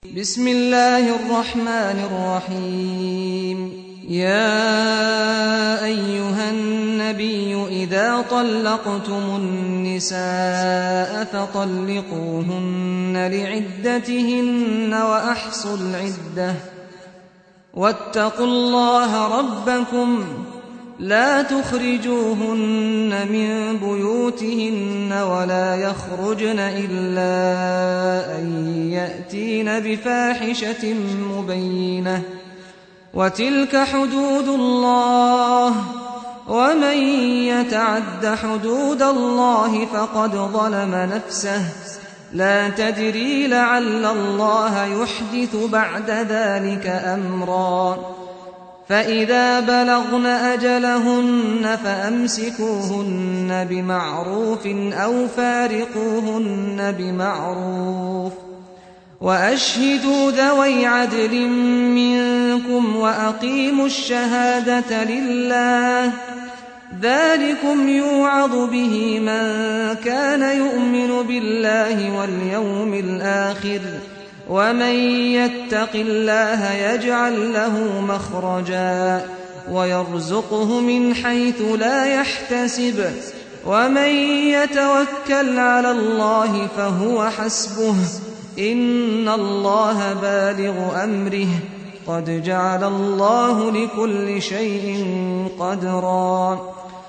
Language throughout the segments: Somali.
بسم الله الرحمن الرحيم يا أيها النبي إذا طلقتم النساء فطلقوهن لعدتهن وأحصوا العدة واتقوا الله ربكم لا تخرجوهن من بيوتهن ولا يخرجن إلا أن يأتين بفاحشة مبينة وتلك حدود الله ومن يتعد حدود الله فقد ظلم نفسه لا تدري لعل الله يحدث بعد ذلك أمرا فإذا بلغن أجلهن فأمسكوهن بمعروف أو فارقوهن بمعروف وأشهدوا ذوي عدل منكم وأقيموا الشهادة لله ذلكم يوعظ به من كان يؤمن بالله واليوم الآخر ومن يتق الله يجعل له مخرجا ويرزقه من حيث لا يحتسب ومن يتوكل على الله فهو حسبه إن الله بالغ أمره قد جعل الله لكل شيء قدرا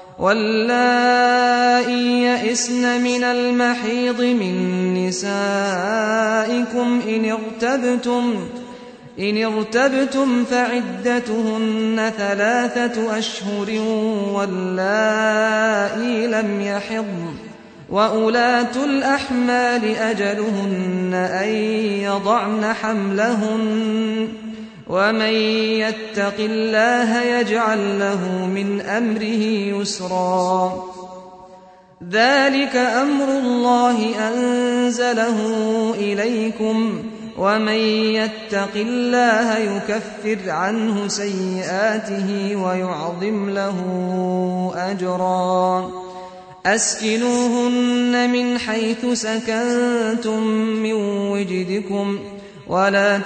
واللائي يئسن من المحيض من نسائكم إن ارتبتم إن ارتبتم فعدتهن ثلاثة أشهر واللائي لم يحضن وأولاة الأحمال أجلهن أن يضعن حملهن ومن يتق الله يجعل له من أمره يسرا ذلك أمر الله أنزله إليكم ومن يتق الله يكفر عنه سيئاته ويعظم له أجرا أسكنوهن من حيث سكنتم من وجدكم ولا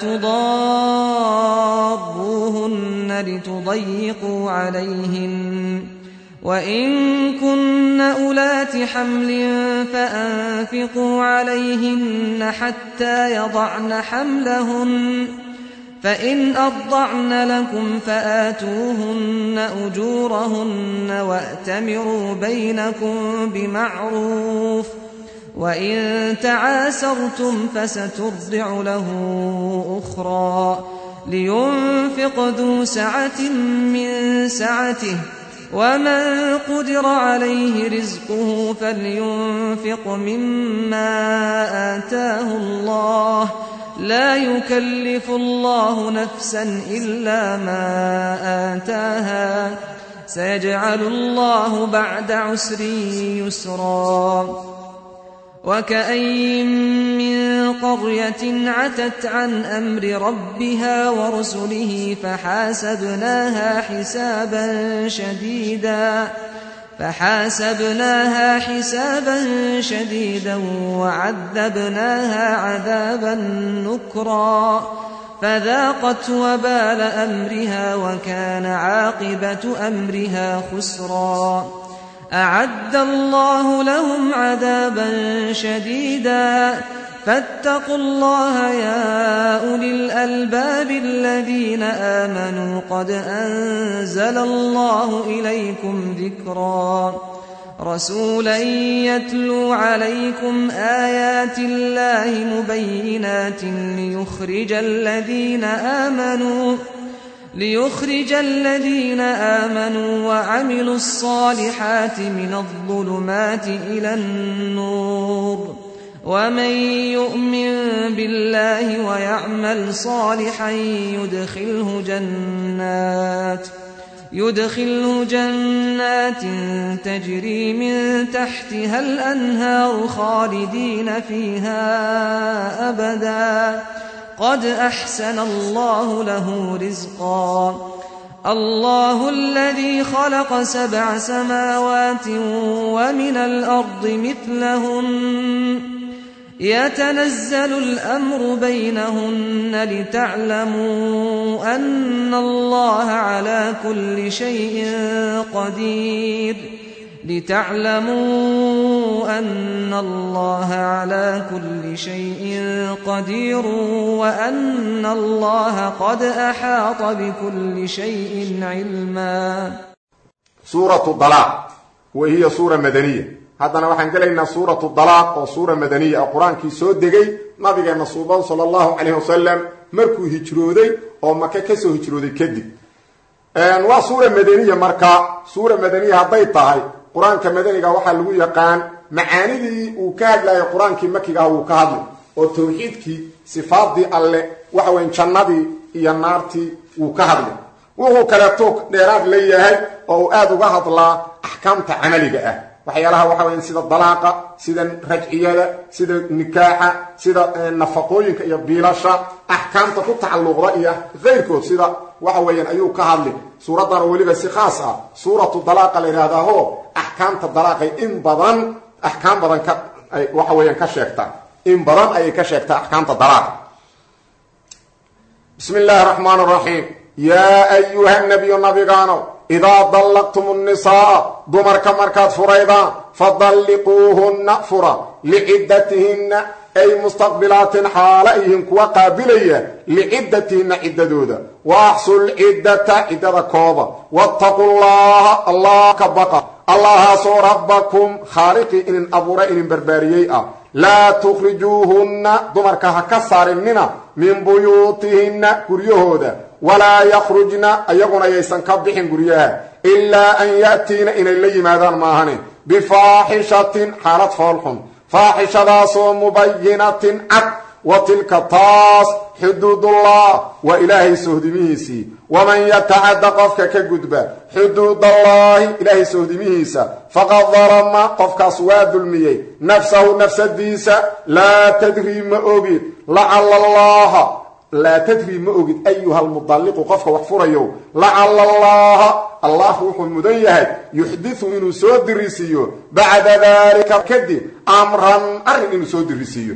تضاروهن لتضيقوا عليهن وإن كن أولات حمل فأنفقوا عليهن حتى يضعن حملهن فإن أرضعن لكم فآتوهن أجورهن وأتمروا بينكم بمعروف وإن تعاسرتم فسترضع له أخرى لينفق ذو سعة من سعته ومن قدر عليه رزقه فلينفق مما آتاه الله لا يكلف الله نفسا إلا ما آتاها سيجعل الله بعد عسر يسرا وكأين من قرية عتت عن أمر ربها ورسله فحاسبناها حسابا شديدا فحاسبناها حسابا شديدا وعذبناها عذابا نكرا فذاقت وبال أمرها وكان عاقبة أمرها خسرا أعد الله لهم عذابا شديدا فاتقوا الله يا أولي الألباب الذين آمنوا قد أنزل الله إليكم ذكرا رسولا يتلو عليكم آيات الله مبينات ليخرج الذين آمنوا ليخرج الذين آمنوا وعملوا الصالحات من الظلمات إلى النور ومن يؤمن بالله ويعمل صالحا يدخله جنات يدخله جنات تجري من تحتها الأنهار خالدين فيها أبدا قد أحسن الله له رزقا الله الذي خلق سبع سماوات ومن الأرض مثلهن يتنزل الأمر بينهن لتعلموا أن الله على كل شيء قدير لتعلموا أن الله على كل شيء قدير وأن الله قد أحاط بكل شيء علما suuratu dalaaq wa hiya suura madaniya haddana waxaan gelaynaa suuratu dalaaq oo suura madaniya oo qur-aankii soo degay nabigeenna suuban sala allahu calayhi wasalam markuu hijrooday oo maka kasoo hijrooday kadib waa suura madaniya marka suura madaniya hadday tahay qur-aanka madaniga waxaa lagu yaqaan macaanidii uu ka hadlayay qur-aankii makiga ah wuu ka hadlay oo tawxiidkii sifaadii alle waxa weyn jannadii iyo naartii wuu ka hadlay wuxuu kaleeto dheeraad leeyahay oo uu aada uga hadlaa axkaamta camaliga ah waxyaalaha waxa weya sida dalaaqa sida rajciyada sida nikaaxa sida nafaqooyinka iyo biilasha axkaamta ku tacalluqda iyo keyrkood sida waxa weeyaan ayuu ka hadli suuraddan oo weliba si khaas ah suuratu dalaaqa la yidhahdaaho axkaamta dalaaqay in badan axkaam badan ka waxa weeyaan ka sheegtaa in badan ayay ka sheegtaa axkaamta dalaaqa bismi illaahi raxmaan raxiim yaa ayuha nabiyu nabigaanow idaa dallaqtum nnisaaa dumarka markaad furaydaan fadalliquuhunna fura liciddatihinna ay mustaqbilaatin xaala yihiin kuwa qaabilaya liciddatihinna ciddadooda wa axsu lciddata ciddada kooba wattaqu llaha allah ka baqa allahaasoo rabbakum khaaliqii inin abuura inin barbaariyey ah laa tukhrijuuhunna dumarka ha ka saarinina min buyuutihinna guryahooda walaa yakhrujna ayaguna yaysan ka bixin guryaha ilaa an ya'tiina inay la yimaadaan maahane bifaaxishatin xaalad foolxun faaxishadaasoo mubayinatin cad wa tilka taas xuduudullah waa ilaahay sohdimihiisii waman yatacadda qofka ka gudba xuduudallaahi ilaahay sohdimihiisa faqad dalama qofkaas waa dulmiyey nafsahu nafsadiisa laa tadrii ma ogid lacala allaha laa tadrii ma ogid ayuha almudalliqu qofka wax furayo lacala allaha allah wuxuu mudan yahay yuxdiu inuu soo dirisiiyo bacda dalika kadib amran arrin inuu soo dirisiiyo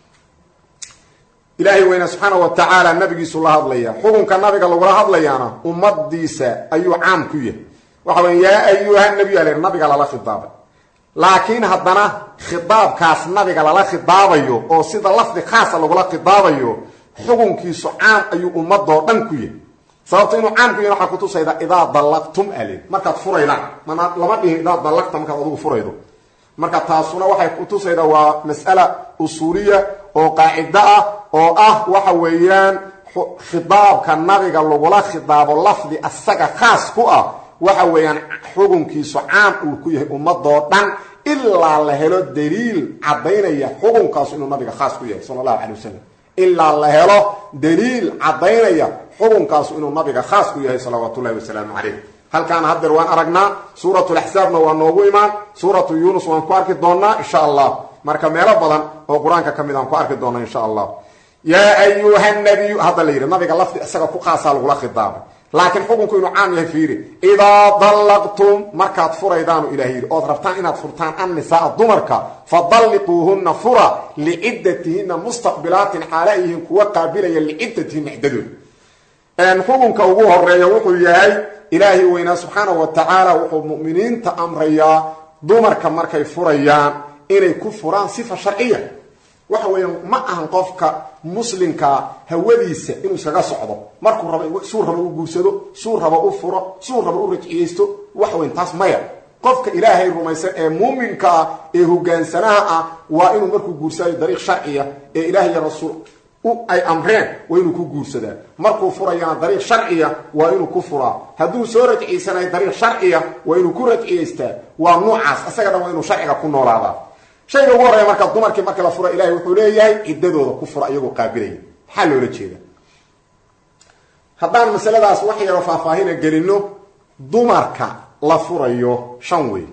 ilaahay weyne subxaana wa tacaala nabigiisu la hadlaya xukunka nabiga lagula hadlayaana ummadiisa ayuu caam ku yahay waxa wey yaa ayuha nabiy al nabiga lala khidaabay laakiin haddana khidaabkaas nabiga lala khidaabayo oo sida lafdi khaasa lagula khidaabayo xukunkiisu caam ayuu ummadoo dhan ku yahay sababto inuu caam ku yahy waxaa kutusayda idaa dallaqtum ale markaad furaydaan mana lama dhihin idaa dallaqta markaad adugu furaydo marka taasuna waxay kutusayda waa mas'ala usuuliya oo qaacido ah oo ah waxa weeyaan khidaabka nabiga lagula khidaabo lafdi asaga khaas ku ah waxa weeyaan xukunkiisu caam uu ku yahay ummadoo dhan ilaa la helo daliil caddaynaya xukunkaasu inuu nabiga khaas ku yahay sala allahu calay wasalam ilaa la helo daliil caddaynaya xukunkaasu inuu nabiga khaas ku yahay salawaatu ullahi wasalaamu calayh halkaana haddeer waan aragnaa suuratulaxsaabna waa noogu imaan suuratu yuunus waan ku arki doonaa insha allah marka meelo badan oo qur-aanka ka mid aan ku arki doona insha allah yaa ayuha nabiyu hadda la yidhi nabiga lafdi isaga ku khaasaa lagula khidaabay laakiin xukunku inuu caam yahay fiiri idaa dallaqtum markaad furaydaanu ilaah yidhi ood rabtaan inaad furtaan annisaaa dumarka fadalliquuhunna fura liciddatihinna mustaqbilaatin xaala yihiin kuwa qaabilaya liciddatihinna ciddadooda xukunka ugu horeeya wuxuu yahay ilaahay weynaa subxaanahu wa tacaala wuxuu mu'miniinta amrayaa dumarka markay furayaan inay ku furaan sifa sharciya waxa weeya ma ahan qofka muslimkaa hawadiisa inuu iskaga socdo markuu raba suu raba u guursado suu raba u furo suu raba u rajciyeysto waxa weyn taas maya qofka ilaahay rumaysan ee muuminka ah ee hogaansanaha ah waa inuu markuu guursadayo dariiq sharciya ee ilaah iyo rasuul ay amreen waa inuu ku guursadaa markuu furayana dariiq sharciya waa inuu ku furaa hadduu soo rajciysanayo dariiq sharciya waa inuu ku rajciyeystaa waa nuucaas isaga dhan waa inuu sharciga ku noolaadaa shayga ugu horreeya marka dumarkii markii la fura ilahay wuxuu leeyahay ciddadooda ku fura iyagoo qaabilaya maxaa loola jeeda haddaan masaladaas wax yaro faahfaahina gelino dumarka la furayo shan wey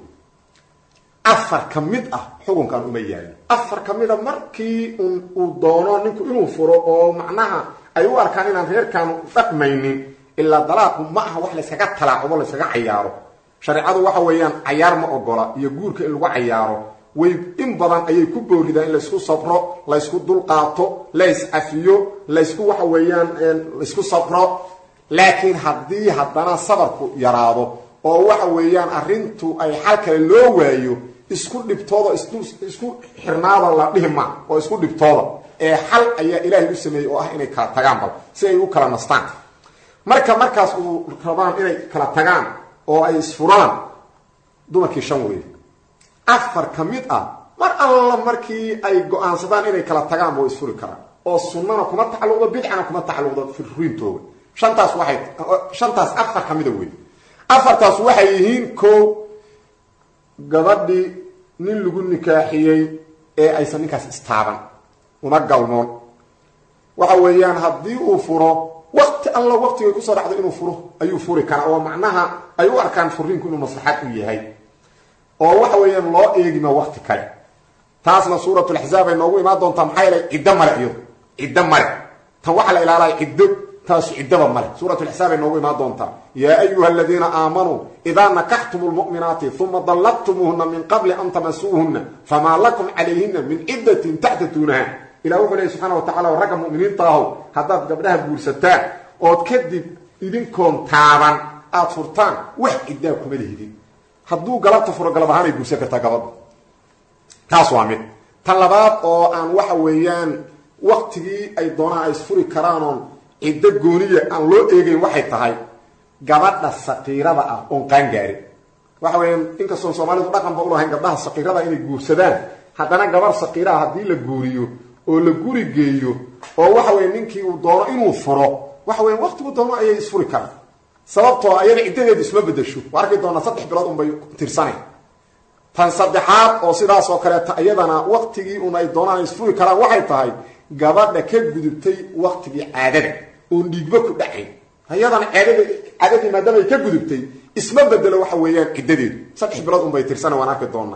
afar ka mid ah xukunkan uma yaalin afar ka mid a markii uu doono ninku inuu furo oo macnaha ay u arkaan inaan reerkaanu dhaqmaynin ilaa dalaaqu ma aha wax layskaga talaacubo layskaga cayaaro shareecadu waxa weeyaan cayaar ma ogola iyo guurka in lagu cayaaro way in badan ayay ku booridaan in laysku sabro laysku dulqaato layscafiyo laysku waxa weeyaan laysku sabro laakiin haddii haddana sabarku yaraado oo waxa weeyaan arrintu ay xal kale loo waayo isku dhibtooda isku xirnaada la dhihi ma oo isku dhibtooda ee xal ayaa ilaahay u sameeyey oo ah inay kala tagaan bal si ay u kala nastaan marka markaas uu rabaan inay kala tagaan oo ay isfuraan dumarkii shan weeye afar ka mid ah mar alla markii ay go-aansadaan inay kala tagaan ba way isfuri karaan oo sunnana kuma tacalluqdo bidcana kuma tacalluqdo firriintooda shantaas waxay shantaas afar ka mida wey afartaas waxay yihiin ko gabadhii nin lagu nikaaxiyey ee aysan ninkaas istaaban una galmoon waxa weeyaan haddii uu furo wakti alla waktigay kusoo dhacdo inuu furo ayuu furi karaa oo macnaha ay u arkaan furiinku inuu maslaxad u yahay oo waxa weeyaan loo eegima wakti kale taasna suuratulaxzaab ay noogu imaan doontaa maxaa yeelay ciddo male iyado ciddo male tan waxaa la ilaalaya ciddo taasu ciddaba male suuratulxisaab ay noogu imaan doontaa yaa ayuha aladiina aamanuu idaa nakaxtum lmu'minaati uma dallaqtumuuhuna min qabli an tamasuuhuna famaa lakum calayhina min ciddatin taxtatuunaha ilah wuxuu lehy subxana wa tacala ragga mu'miniinta ahow haddaad gabdhaha guursataan ood kadib idinkoon taaban aada furtaan wax ciddaa kuma lihidin hadduu galabta furo galab ahaan ay guursan kartaa gabadha taas waa mid tan labaad oo aan waxa weeyaan waktigii ay doonaan ay isfuri karaanoon ciddo gooniya aan loo eegayn waxay tahay gabadha saqiirada ah oon qaangaarin waxa weeyaan inkastoon soomaalidu dhaqanba ulahayn gabdhaha saqiirada inay guursadaan haddana gabarh saqiiraha haddii la guuriyo oo la guri geeyo oo waxa weya ninkii uu doono inuu furo waxa weya waktigu doono ayay isfuri karaan sababtoo ayada ciddadeedu isma bedesho waa arki doonaa saddex bilood unbay tirsanay tan saddexaad oo sidaas oo kaleeta iyadana waktigii un ay doonaan ay isfuri karaan waxay tahay gabadha ka gudubtay waktigii caadada oon dhiigba ku dhacayn ayadana caadada caadadii maadaama ay ka gudubtay isma bedelo waxa weeyaan ciddadeedu saddex bilood unbay tirsana waan arki doonaa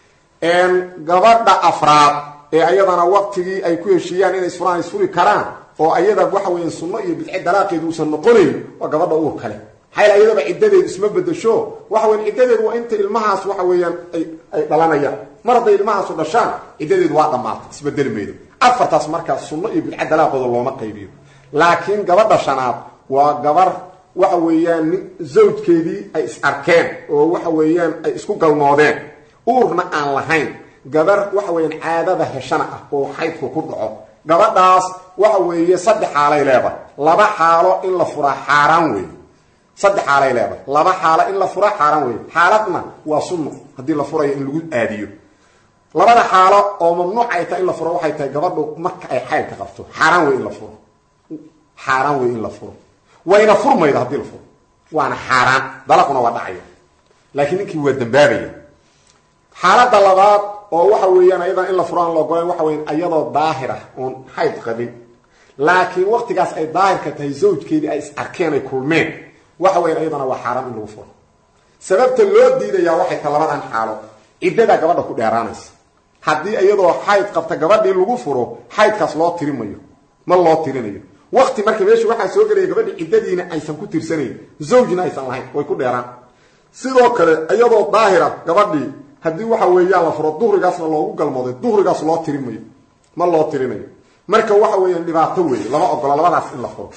gabadha afraad ee ayadana waktigii ay ku heshiiyaan inay isfuraan isfuri karaan oo ayada waxa weya sunno iyo bidce dalaaqeedu uusan noqonayn waa gabadha uur kale maxaa ayadaba ciddadeedu isma bedesho waxa weya ciddadeedu waa inta ilmahaas waxa weeyaan ay dhalanayaan mar hadday ilmahaasu dhashaan ciddadeedu waa dhammaatay isbedeli maydo afartaas markaas sunno iyo bidce dalaaqooda looma qaybiyo laakiin gabadha shanaad waa gabar waxa weeyaan nin zawjkeedii ay is arkeen oo waxa weeyaan ay isku galmoodeen uurna aan lahayn gabar waxa weeyaan caadada heshana ah oo xaydku ku dhaco gabadhaas waxa weeye saddex xaalay leedahay laba xaalo in la furaa xaaraan weeye saddex xaalay leedahay laba xaalo in la furaa xaaraan weeye xaaladna waa sunno haddii la furayo in lagu aadiyo labada xaalo oo mamnuuc ay tahay in la furo waxay tahay gabadhu marka ay xaydka qabto xaaraan wey in la furo xaaraan wey in la furo wayna furmayda haddii la furo waana xaaraan dalaquna waa dhacaya laakiin ninkii waa dambaabaya xaaladda labaad oo waxa weeyaan ayadan in la furo aan la ogolayn waxa weyan ayadoo daahir ah oon xayd qabin laakiin waktigaas ay daahirka tahay zawjkeedii ay is arkeen ay kulmeen waxa weyan ayadana waa xaaraan in lagu furo sababta loo diidayaa waxay tahay labadan xaalo ciddadaa gabadha ku dheeraanaysa haddii iyadoo xayd qabta gabadhii lagu furo xaydkaas loo tirimayo ma loo tirinayo wakti marka meesha waxaa soo gelaya gabadhi ciddadiina aysan ku tirsanayn zawjna aysan lahayn way ku dheeraan sidoo kale iyadoo daahira gabadhii haddii waxa weeyaan la furo duhrigaasna loogu galmooday duhrigaas loo tirimayo ma loo tirinayo marka waxa weeyaan dhibaato weeye lama ogola labadaas in la furo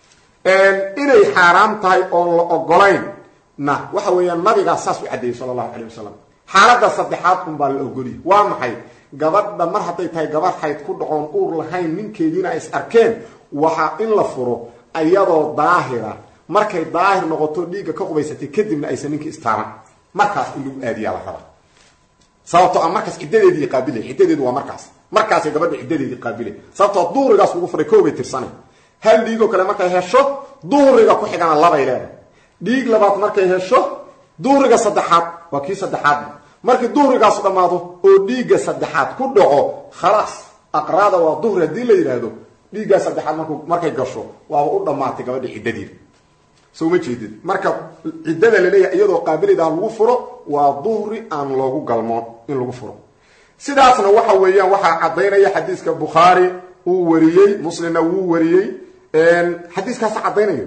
inay xaaraam tahay oon la ogolayn na waxa weeyaan nabigaa saas u caddeeyey sala allahu calay wasalam xaaladda saddexaad un baa la ogoliya waa maxay gabadha mar hadday tahay gabadh xayd ku dhacoon uur lahayn ninkeediina ay is arkeen waxaa in la furo ayadoo daahira markay daahir noqoto dhiigga ka qubaysatay kadibna aysan ninkii istaaban markaas in lagu aadiyaa la rabaa sababtoo a markaas ciddadeedii qaabila ciddadeedu waa markaas markaasay gabadha ciddadeedii qaabila sababtoo duhrigaas lagu furay koobay tirsanay hal dhiigoo kale markay hesho duhriga ku xigana labay leedahay dhiig labaad markay hesho duhriga saddexaad waa kii saddexaadna markii duhrigaas dhammaado oo dhiigga saddexaad ku dhaco khalaas aqraada waa duhri haddii la yidhaahdo dhiiggaa saddexaad marku markay gasho waaba u dhammaatay gabadha ciddadiida soo ma jeedid marka ciddada laleeyahay iyadoo qaabilida lagu furo waa duhri aan loogu galmoon in lagu furo sidaasna waxa weeyaan waxaa caddaynaya xadiiska bukhaari uu wariyey muslimna wuu wariyey xadiiskaas caddaynayo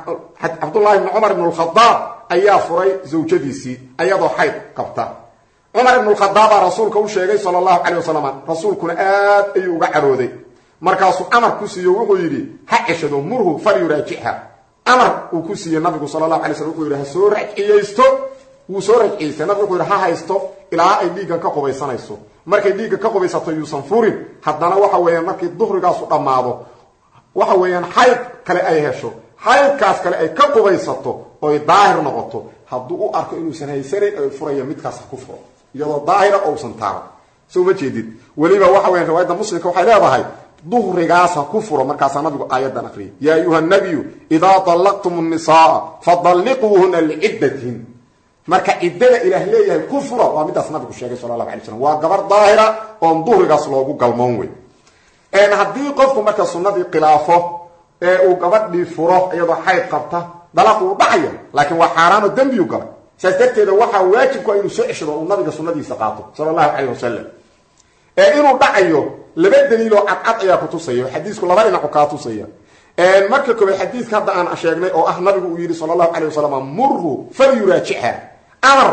cabdullahi bni cumar ibn lkhadaab ayaa furay zawjadiisii ayadoo xayd qabta cumar ibnulkhadaabaa rasuulka u sheegay sala allahu calay wasalam rasuulkuna aad ayuu uga carooday markaasuu amar ku siiyo wuxuu yidhi ha ceshado murhu falyuraajicha amar uu ku siiyey nabigu sala allahu alay slm wuxuu yidhi ha soo rajciyeysto wuu soo rajciyeystay nabigu wuxuu yidhi ha haysto ilaa ay dhiiggan ka qubaysanayso markay dhiigga ka qubaysato yuusan furin haddana waxa weeyaan markii duhrigaasu dhammaado waxa weeyaan xayd kale ay hesho xaydkaas kale ay ka qubaysato oy daahir noqoto hadduu u arko inuusan haysanayn oy furaya midkaas ha ku furo iyadoo daahira ousan taaban soo ma jeedid weliba waxa weyan riwaayadda muslimka waxay leedahay duhrigaas ha ku furo markaasaa nabigu aayadan akriyay yaa ayuha nabiyu idaa dallaqtum nnisaaa fadalliquuhuna liciddatihin marka ciddada ilaah leeyahay ku fura waa midaas nabigu sheegay sala allahu alay slam waa gabar daahira oon duhrigaas loogu galmoon wey haddii qofku marka sunnadii khilaafo ee uu gabadhii furo iyadoo xayd qabta dalaq uu dhacaya laakiin waa xaaraanoo dembiyu galay saas darteeda waxaa waajibku inuu soo ceshado uu nabiga sunnadiisa qaato sala allahu calayh wasalam ee inuu dhacayo laba daliiloo cadcad ayaa ku tusaya xadiisku laba dhinacu kaa tusaya marka koobaad xadiiska hadda aan sheegnay oo ah nabigu uu yidhi sala allahu calayh wasalam murhu falyuraajicha amar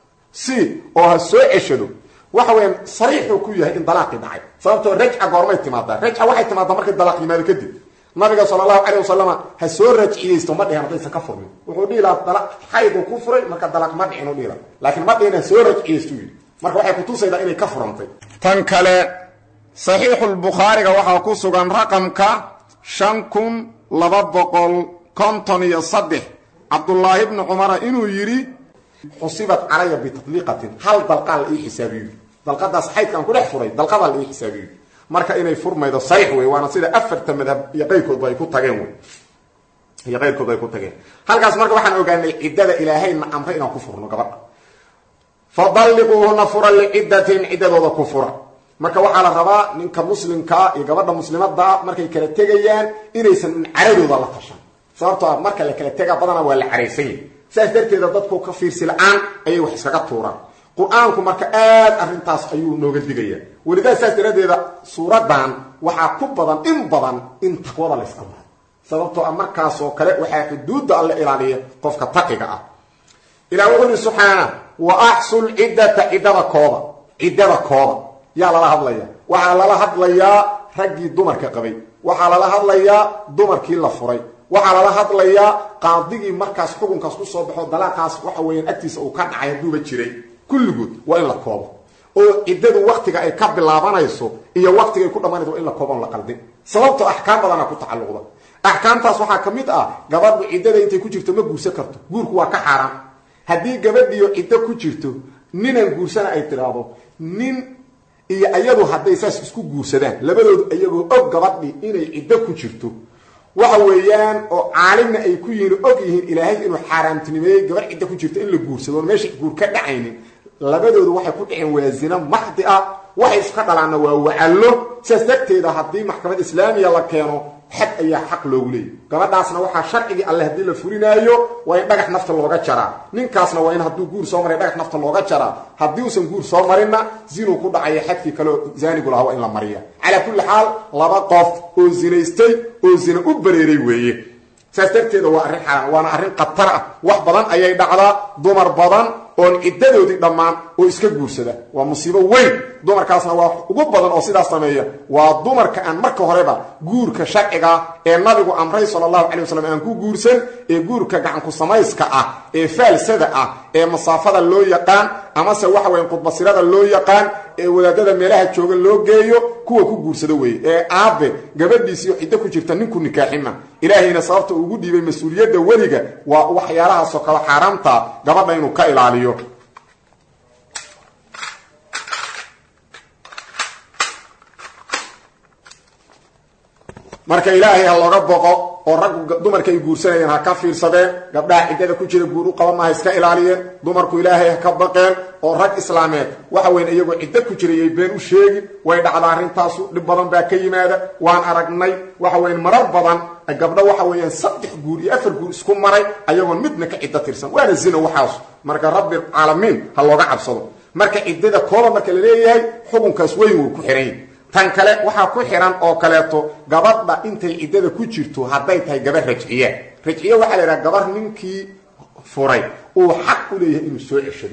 si oo ha soo ceshado waxa weyaan sariixuu ku yahay in dalaaqii dhacay sababtoo rajca goormay timaadaa rajca waxay timaadaa markay dalaaq yimaado kadib nabiga sala allahu calayh wasalama ha soo rajciyeysto ma dhihin haddaysan ka furmin wuxuu dhihi lahaa dala xayduu ku furay marka dalaq ma dhicin u dhihi laha laakiin ma dhihin ha soo rajciyeystu yidhi marka waxay kutusaydaa inay ka furantay tan kale saxiixulbukhaariga waxaa ku sugan raqamka shan kun laba boqol konton iyo saddex cabdullaahi bni cumara inuu yidhi xusibat calaya bitadliiqatin hal dalqaa la ii xisaabiyo dalqadaas xaydkaan ku dhex furay dalqadaa la ii xisaabiyo marka inay furmaydo sariix wey waana sida afarta madhab iyo qayrkoodba ay ku tageen wey iyo qayrkoodba ay ku tageen halkaas marka waxaan ogaanay ciddada ilaahayna amre inaan ku furno gabadha fadalliquuhuna fura liciddatin ciddadooda ku fura marka waxaa la rabaa ninka muslimkaa iyo gabadha muslimadaa markay kala tegayaan inaysan caradooda la tashan sababtoo ah marka la kala tegaa badanaa waa la caraysan yahy saas darteeda dadku ka fiirsi la-aan ayay wax iskaga tuuraan qur-aanku marka aad arrintaas ayuu nooga digaya welidaa saas daraaddeeda suuradan waxaa ku badan in badan in taqwada la yska maro sababtoo ah markaasoo kale waxaa xuduudda alla ilaaliya qofka taqiga ah ilah wuxuu yihi subxaana wa axsul ciddata ciddada kooda ciddada kooda yaa lala hadlaya waxaa lala hadlayaa raggii dumarka qabay waxaa lala hadlayaa dumarkii la furay waxaa lala hadlayaa qaadigii markaas xukunkaas ku soo baxo dalaaqaas waxa weeyaan agtiisa uu ka dhacay hadduuba jiray kulligood waa in la koobo oo ciddadu waktiga ay ka bilaabanayso iyo waktigay ku dhammaanayso waa in la kooban la qaldin sababtoo axkaam badana ku tacalluqda axkaamtaas waxaa ka mid ah gabadhu ciddada intay ku jirto ma guursan karto guurku waa ka xaaraan haddii gabadhiyo ciddo ku jirto ninaan guursana ay tidhaahdo nin iyo iyadu hadday saas isku guursadaan labadoodu iyagoo og gabadhi inay ciddo ku jirto waxa weeyaan oo caalimna ay ku yihiin og yihiin ilaahay inuu xaaraamtinimeeyey gabar ciddo ku jirto in la guursado oon meesha guur ka dhacaynin labadoodu waxay ku dhaceen waa zina maxdi ah waxay iska dhalaanna waa wacallo sidaas darteeda haddii maxkamad islaamiya la keeno xad ayaa xaq loogu leeyay gabadhaasna waxaa sharcigii alle haddii la fulinaayo waa in dhagax nafta looga jaraa ninkaasna waa in hadduu guur soo maray dhagax nafta looga jaraa haddii uusan guur soo marinna zinuu ku dhacaya xadkii kaleo zaanigu lahaa waa in la mariya calaa kulli xaal laba qof oo zinaystay oo zina u bareeray weeye saas darteeda waa arrin xaaraan waana arrin khatar ah wax badan ayay dhacdaa dumar badan oon ciddadoodii dhammaan oo iska guursada waa musiibo weyn dumarkaasna waa ugu badan oo sidaas sameeya waa dumarka aan marka horeba guurka sharciga ee nabigu amray sala allahu calay wasalam aan ku guursan ee guurka gacanku samayska ah ee faalsada ah ee masaafada loo yaqaan amase waxa weya khudbasirada loo yaqaan ee wadaadada meelaha jooga loo geeyo kuwa ku guursado weeye ee aabe gabadhiisiyo ciddo ku jirta ninku nikaaxima ilaahayna sababta ugu dhiibay mas-uuliyadda weliga waa waxyaalahaasoo kale xaaraamta gabadha inuu ka ilaaliyo marka ilaahay ha looga boqo oo raggu dumarka ay guursanayeen ha ka fiirsadeen gabdhaha ciddada ku jira guur u qaban ma ha iska ilaaliyeen dumarku ilaahay ha ka baqeen oo rag islaameed waxa weyn iyagoo ciddo ku jirayay been u sheegin way dhacda arrintaasu dhib badan baa ka yimaada waan aragnay waxa weyn marar badan gabdho waxa weeyaan saddex guur iyo afar guur isku maray ayagoon midna ka ciddo tirsan waana zina waxaasu marka rabbi caalamiin ha looga cabsado marka ciddada kooba marka la leeyahay xukunkaas weyn wuu ku xihan yahy tan kale waxaa ku xihan oo kaleeto gabadha intay ciddada ku jirto hadday tahay gabar rajciya rajciye waxaa la yidhaha gabar ninkii furay uu xaq u leeyahay inuu soo ceshado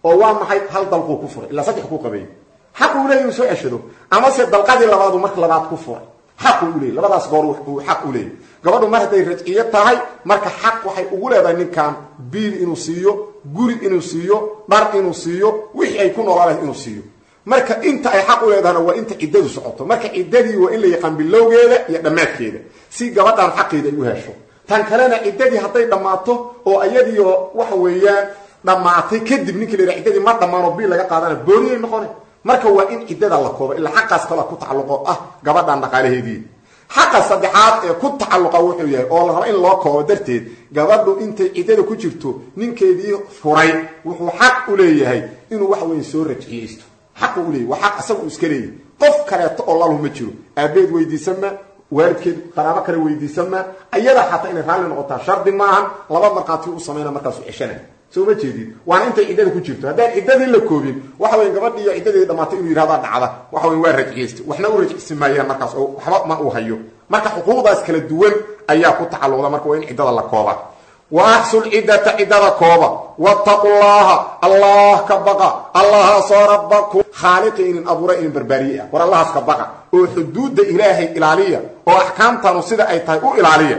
oo waa maxay hal dalquu ku furay ilaa saddex ku qabeeyey xaq uu leeyay inuu soo ceshado amase dalqadii labaadu marka labaad ku furay xaq uu leeyay labadaas goor uu xaq u leeyay gabadhu mar hadday rajciyo tahay marka xaq waxay ugu leedahay ninkan biil inuu siiyo guri inuu siiyo dhar inuu siiyo wixii ay ku noolaalahay inuu siiyo marka inta ay xaq u leedahana waa inta ciddadu socoto marka ciddadii waa in la yaqaan bilowgeeda iyo dhammaadkeeda si gabadhan xaqeeda ay u hesho tan kalena ciddadii hadday dhammaato oo ayadiio waxa weeyaan dhammaatay kadib ninkii la yidhaha ciddadii ma dhammaanoo biil laga qaadana booniyay noqone marka waa in ciddada la koobo ilaa xaqaas kalea ku tacalluqo ah gabadhan dhaqaalaheedii xaqa saddexaad ee ku tacalluqa wuxuu yahay oo la raba in loo koobo darteed gabadhu intay ciddada ku jirto ninkeedii furay wuxuu xaq u leeyahay inuu waxa weeye soo rajciyeysto xaqu u leeyahy waa xaq isaga uu iska leeyahy qof kaleeto oo lalu ma jiro aabeed weydiisan ma waalidkeed qaraabo kale weydiisan ma ayada xataa inay raalli noqotaa shardi maahan laba markhaati u samayna markaasu ceshana soo ma jeedid waana intay ciddada ku jirto haddaan ciddadii la koobin waxa weya gabadhiiyo ciddadii dhamaatay inuu yihahdaa dhacda waxa wey waa rajciyeysta waxna u rajcisi maayaan markaas oo waxba ma uu hayo marka xuquuqdaas kala duwan ayaa ku tacalluqda marka waa in ciddada la kooba wa axsul ciddata ciddada kooba wattaqu llaha allah ka baqa allahaasoo rabbakum khaaliqi inin abuura inin barbaariye ah war allahaas ka baqa oo xuduudda ilaahay ilaaliya oo axkaamtanu sida ay tahay u ilaaliya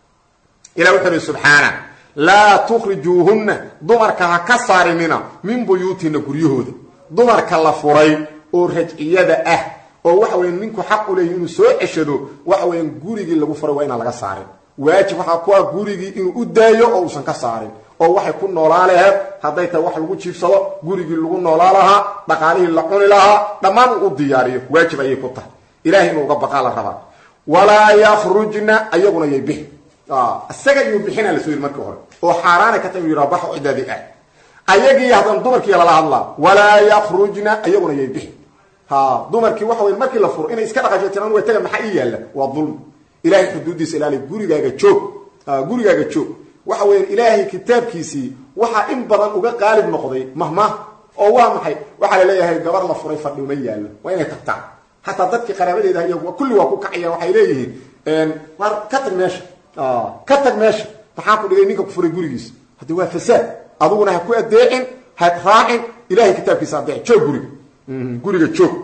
ilah wuxuu ihi subxaana laa tukhrijuuhunna dumarka ha ka saarinina min buyuutina guryahooda dumarka la furay oo rajciyada ah oo waxa weya ninku xaq u leeyahy inuu soo ceshado waxa weeyaan gurigii lagu furay waa inaan laga saarin waajib waxaa ku ah gurigii inuu u daayo oo uusan ka saarin oo waxay ku noolaa laheed hadday tahay wax lagu jiifsado gurigii lagu noolaa lahaa dhaqaalihii la cuni lahaa dhammaan uu u diyaariyo waajib ayay ku tahay ilahay inuu uga baqaa la rabaa walaa yakhrujna ayaguna yay bixi isaga iyuu bixina lasoo yiri markii hore oo xaaraana ka tahay uu yidhaha baxo cidaadii ah ayagii haddana dumarkii lala hadlaa walaa yakhrujna ayaguna yay bixi ha dumarkii waxa wey markii la furo inay iska dhaqasho tiraan way taga maxaa ii yaalla waa dulmi ilahay xuduuddiisa ilaali gurigaaga joog gurigaaga joog waxa weya ilaahay kitaabkiisii waxaa in badan uga qaalib noqday mahmah oo waa maxay waxaa la leeyahay gabar la furay fadhi uma yaallo waa inay tagtaan xataa dadkii qaraabadeeda iy kulli waa ku kacaya waxay leeyihiin war ka tag meesha ka tag meesha maxaa ku dhigay ninka ku furay gurigiisa haddi waa fasaad aduguna ha ku adeecin ha raacin ilahay kitaabkiisa adeec joog guriga guriga joog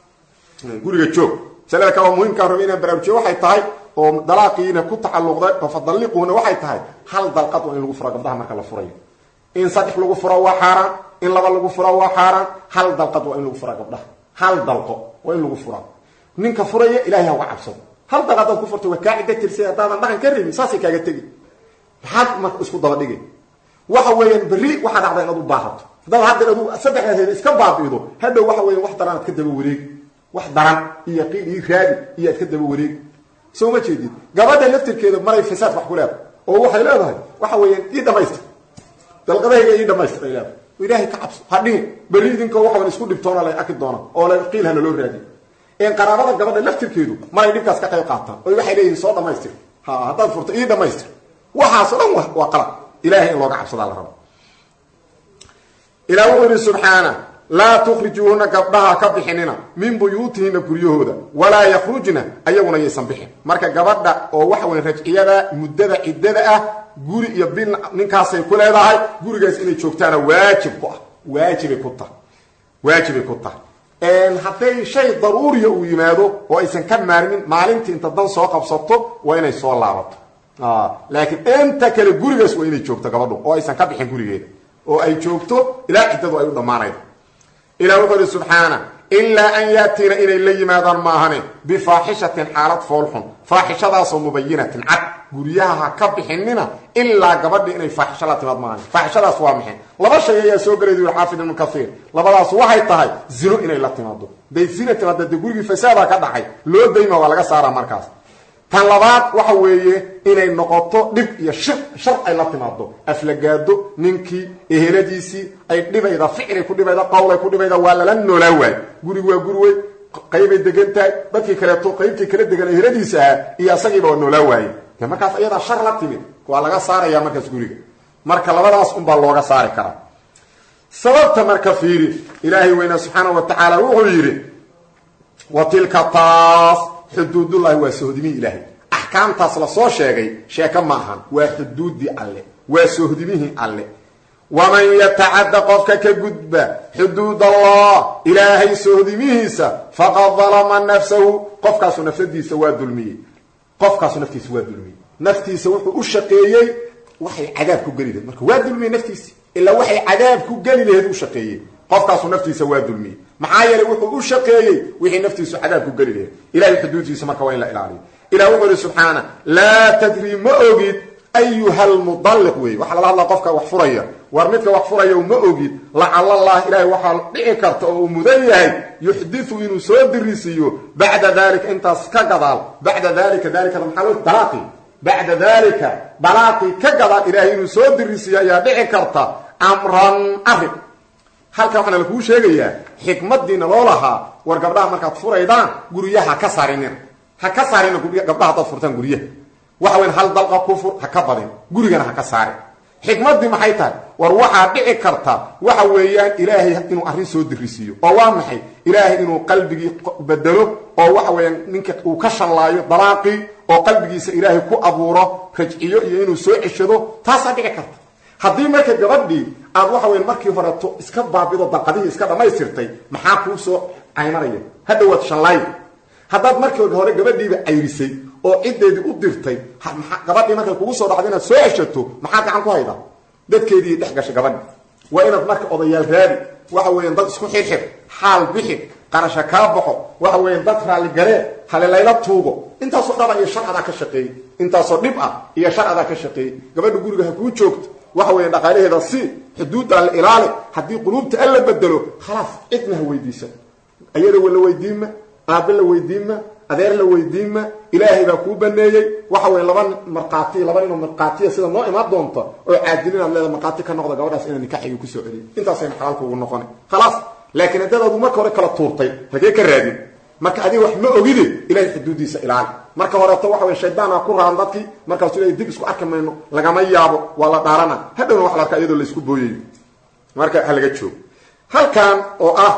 guriga joog masalada kale oo muhimkaa raba inaan baraarujiyo waxay tahay oo dalaaqiina ku tacalluqda fadalliquuna waxay tahay hal dalqad waa in lagu furo gabdhaha marka la furayo in saddex lagu furo waa xaaraan in laba lagu furo waa xaaraan hal dalqad waa in lagu fura gabdhaha hal dalqo waa in lagu furaa ninka furaya ilahay ha uga cabsado hal dalqad hadaad ku furtay waa kaa cidda tirsay haddaadan dhaqan ka rabin saasay kaaga tegi maxaad marka isku daba dhigay waxa weeyaan berri waxaa dhacda inaad u baahato haddaad haddeer adu saddexdaas iska baabi'ido hadhow waxa weya wax daran aad ka daba wareegi wax daran iyo qiil ii raadi iyo aad ka daba wareegi soo ma jeedid gabadha laftirkeeda maray fasaad wax ku leedahay oo waxay leedahay waxa weeyaan ii dhamaystir dalqadahayga ii dhamaystir ay leedahay ilaahay ka cabso hadhihin berri idinkoo waxawan isku dhibtoona la arki doona oo la qiil hana loo raadiy een qaraabada gabadha laftirkeedu maray dhibkaas ka qayb qaataan oo waxay leeyihin soo dhamaystir ha haddaad furto ii dhamaystir waxaasoo dhan waa qalad ilahay in looga cabsadaa la rabo ilah wuxuu yihi subxaana laa tukhrijuuhuna gabdhaha ka bixinina min buyuutihina guryahooda walaa yakhrujna ayaguna yaysan bixin marka gabadha oo waxa weya rajciyada muddada ciddada ah guri iyo bil ninkaasay ku leedahay gurigaas inay joogtaana waajib ku ah waajibay ku tahay waajibay ku tahay hadday shay daruuriya uu yimaado oo aysan ka maarmin maalintii inta dan soo qabsato waa inay soo laabato laakiin inta kale gurigaas waa inay joogto gabadhu oo aysan ka bixin gurigeeda oo ay joogto ilaa ciddadu ay u dhammaanaydo ilah wuxuu ihi subxaana ilaa an yaatiina inay la yimaadaan maahane bifaaxishatin xaalad foolxun faaxishadaasoo mubayinatin cad guryaha ha ka bixinina ilaa gabadhii inay faaxisho la timaad maahane faaxishadaas waa maxay laba shay ayaa soo gelay yuri xaafid ibnu kaiir labadaas waxay tahay zino inay la timaado day zina timaada dee gurigii fasaada ka dhacay loo dayma waa laga saaraa markaas tan labaad waxa weeye inay noqoto dhib iyo shir shar ay la timaado aflagaado ninkii eheladiisii ay dhibayda ficilay ku dhibayda qowlay ku dhibayda waa lala noolaa waay gurigu waa guri wey qaybay degan tahay dadkii kaleeto qaybtii kala degan eheladiisa ahaa iyo asagiiba waa noolaa waaye de markaas ayadaa shar la timid waa laga saaraya markaas guriga marka labadaas unbaa looga saari karaa sababta marka fiiri ilaahay weyne subxaana wa tacaala wuxuu yidhi wa tilka taas xuduudullahi waa sohdimihii ilaahay axkaamtaas la soo sheegay sheeko ma ahan waa xuduuddii alle waa sohdimihii alle waman yatacadda qofka ka gudba xuduud allah ilaahay sohdimihiisa faqad dalama nafsahu qofkaasu nafsadiisa waa dulmiyey qofkaasu naftiisa waa dulmiyey naftiisa wuxuu u shaqeeyey waxay cadaab ku geli lahed marka waa dulmiyey naftiisi ilaa waxay cadaab ku geli laheed u shaqeeyey qofkaasu naftiisa waa dulmiyey maxaa yeelay wuxuu u shaqeeyey wixii naftiisu cadaab ku geli laheed ilahay xuduuddiisa marka waa in la ilaaliyo ilah wuxuu yihi subxaana laa tadri ma ogid ayuha lmudalliq wey waxaa lala hadlaa qofka wax furaya war midka wax furaya ma ogid lacala allah ilahay waxaa dhici karta oo uu mudan yahay yuxdiu inuu soo dirisiiyo bacda dalika intaas ka gadaal bacda dalika dalikada maxaa loo dalaaqi bacda dalika dalaaqi ka gadaal ilahay inuu soo dirisiiyo ayaa dhici karta amran arrin halkan waxaana lakuu sheegayaa xikmadiina loo lahaa war gabdhaha markaad furaydaan guryaha ka saarinin ha ka saarina gabdhaha hadaad furtaan guryaha waxa weyn hal dalqa ku fur ha ka badin gurigana ha ka saarin xikmaddii maxay tahay war waxaa dhici karta waxa weeyaan ilaahay inuu arrin soo dirisiiyo oo waa maxay ilaahay inuu qalbigii bedelo oo waxa weeyaan ninka uu ka shallaayo dalaaqii oo qalbigiisa ilaahay ku abuuro rajciyo iyo inuu soo ceshado taasaa dhici karta haddii marka gabadhii aad waxa weyan markii horeto iska baabido dalqadihii iska dhammaystirtay maxaa kuu soo caymanaya hadhowaad shallaayo haddaad markii hore gabadhiiba cayrisay oo ciddeedii u dirtay gabadhii markay kugu soo dhacdo inaad soo ceshato maxaa gacan ku hayda dadkeedii dhex gashay gabadhi waa inaad marka odayaal raadi waxa weeyaan dad isku xirxir xaal bixi qarasha kaa baxo waxa weeyaan dad raalligalee halelayla tuugo intaasoo dhaba iyo shar adaa ka shaqeeyey intaasoo dhib ah iyo shar adaa ka shaqeeyey gabadha guriga ha kuu joogto waxa weya dhaqaalaheeda si xuduudda la ilaali haddii quluubta an la bedelo khalaas cidna ha weydiisan ayada la weydiinma aabe la weydiinma adeer la weydiinma ilaahay baa kuu baneeyey waxa weya laba markhaati laba ninoo markhaatiya sida noo imaan doonta oo caadilin aad leeda markhaati ka noqda gabadhaas inaa nikaxiga kusoo celiyo intaasay xalaalka ugu noqona khalaas laakiin haddadaadu marka hore kala tuurtay hagee ka raadin marka adiga wax ma ogide ilahay xuduuddiisa ilaali marka horeeto waxa wey shaydaana ku raan dadkii markaasu ilahay dib isku arki mayno lagama yaabo waa la dhaarana hadhowna waxa la arkaa iyadoo laysku booyayo marka ha laga joogo halkan oo ah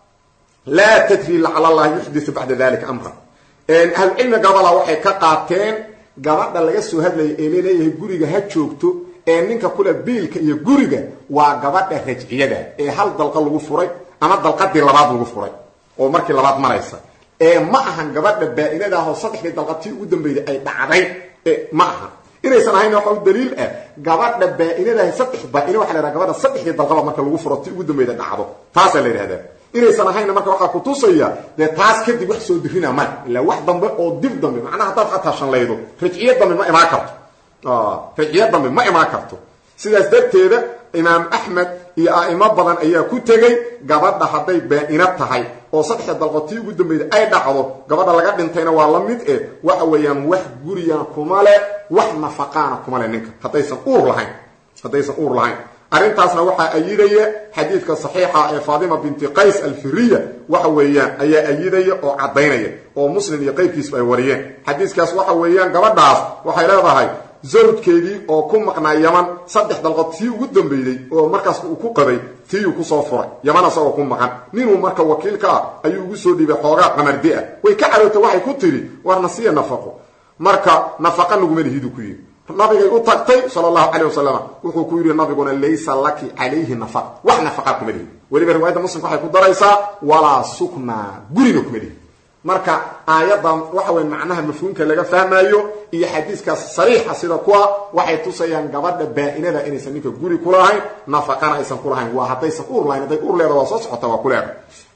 laa tadri lacala allah yuxdiu bacda dalika amra ahlucilmi gabala waxay ka qaateen gabadha laga soo hadlaya ee laleeyahay guriga ha joogto ee ninka kule biilka iyo guriga waa gabadha rajciyada ee hal dalqa lagu furay ama dalqadii labaad lagu furay oo markii labaad maraysa ee ma ahan gabadha baa-inada ah oo saddexdii dalqadtii ugu dambeyday ay dhacday ma aha inaysan ahayn waxa u daliil ah gabadha baa-inadaah saddex baa-ine waxa la yhaha gabadha saddexdii dalqaba marka lagu furo ti ugu dambeyda dhacdo taasaa la yidhahdaa inaysan ahayna marka waxaa kutusaya dee taas kadib wax soo dirina male ilaa wax dambe oo dib dambe macnaha haddaad xataa shanlaydo rajciyo dambe ma imaan karto rajciyo dambe ma imaan karto sidaas darteeda imaam axmed iyo a'imo badan ayaa ku tegey gabadha hadday baa-ino tahay oo saddexda dalqotii ugu dambeyda ay dhacdo gabadha laga dhintayna waa la mid eh waxa weeyaan wax gurigan kuma le wax nafaqaana kuma le ninka haddaysan uur lahayn haddaysan uur lahayn arrintaasna waxaa ayidaya xadiidka saxiixa ee faatima binti qays alfiriya waxa weeyaan ayaa ayidaya oo caddaynaya oo muslim iyo qaybkiisba ay wariyeen xadiiskaas waxa weeyaan gabadhaas waxay leedahay zawjkeedii oo ku maqnaa yaman saddex dalqod tii ugu dambeyday oo markaas uu ku qabay tiiyuu kusoo furay yaman asagoo ku maqan ninuu marka wakiilka ah ayuu ugu soo dhiibay xoogaa qamardi ah way ka carootay waxay ku tidhi warna siya nafaqo marka nafaqa naguma lihidu ku yidhi nabigay u tagtay sal allahu calayh wasalam wuxuu ku yidhi nabiguna laysa laki calayhi nafaqa wax nafaqa kuma lihi weliba riwaayadda muslimka waxay ku daraysaa walaa suknaa gurina kuma lihi marka aayaddan waxa weya macnaha mafhuumka laga fahmayo iyo xadiiskaas sariixa sida kuwa waxay tusayaan gabadha baa-inada inaysan ninka guri kulahayn nafaqana aysan kulahayn waa haddaysan uur lahayn hadday uur leeda waa soo socota waa kuleeda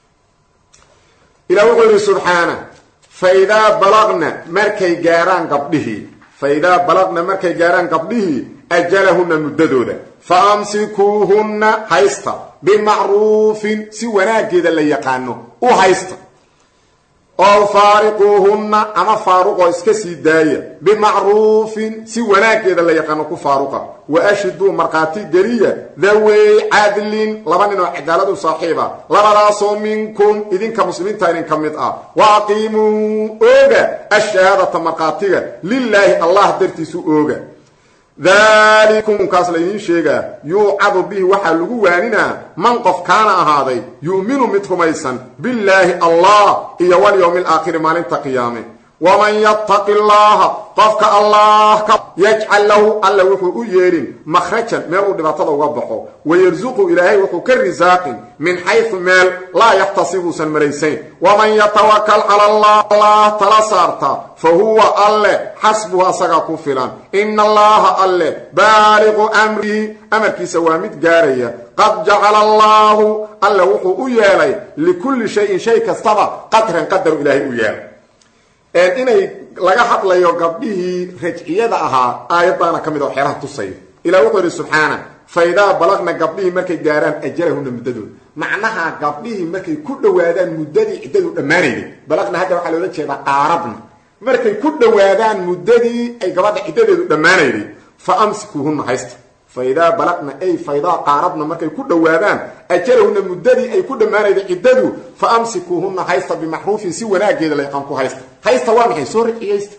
ilah wuxuu yidhi subxaana faidaa balaqna markay gaaraan gabdhihii faidaa balaqna markay gaaraan gabdhihii ajalahunna muddadooda fa amsikuuhunna haysta bimacruufin si wanaageeda la yaqaano u haysta oo faariquuhunna ama faaruqoo iska sii daaya bimacruufin si wanaageeda la yaqaano ku faaruqa wa ashhiduu markhaati geliya dawey cadlin laba nin oo cadaaladu saaxiiba labadaasoo minkum idinka muslimiinta idin ka mid ah wa aqiimuu ooga ashahaadata markhaatiga lilaahi allah dartiisu ooga dalikumkaas laydiin sheegaa yuucadu bihi waxaa lagu waaninaa man qof kaana ahaaday yu'minu mid rumaysan billaahi allah iyo walyowmi alaakhiri maalinta qiyaame waman yattaqi llaaha qofka allah ka yajcal lahu alla wuxuu u yeelin makhrajan meel uu dhibaatada uga baxo wayarsuqu ilaahay wuxuu ka risaaqin min xaysu meel laa yaxtasibuusan malaysayn waman yatawakal cala allah allah tala saarta fa huwa alle xasbuhu asagaa ku filan ina allaha alle baaliqu amrihi amarkiisa waa mid gaaraya qad jacala allaahu alle wuxuu u yeelay likulli shayin shay kastaba qadran qadaru ilaahay u yeelay inay laga hadlayo gabdhihii rajciyada ahaa aayaddaana ka mid oo xeeraha tusaya ilah wuxuu yidhi subxaana fa idaa balaqna gabdhihii markay gaaraan ajalahuna muddadooda macnaha gabdhihii markay ku dhowaadaan muddadii ciddadu dhammaanayday balaqna hadda waxaa loola jeedaa qaarabna markay ku dhowaadaan muddadii ay gabadha ciddadeedu dhammaanayday fa amsikuuhunna haysta fa idaa balaqna ay fa idaa qaarabna markay ku dhowaadaan ajalahunna muddadii ay ku dhammaanayday ciddadu fa amsikuuhunna haysta bimacruufin si wanaageeda layqan ku haysta haysta waa maxay soo rajciyaysta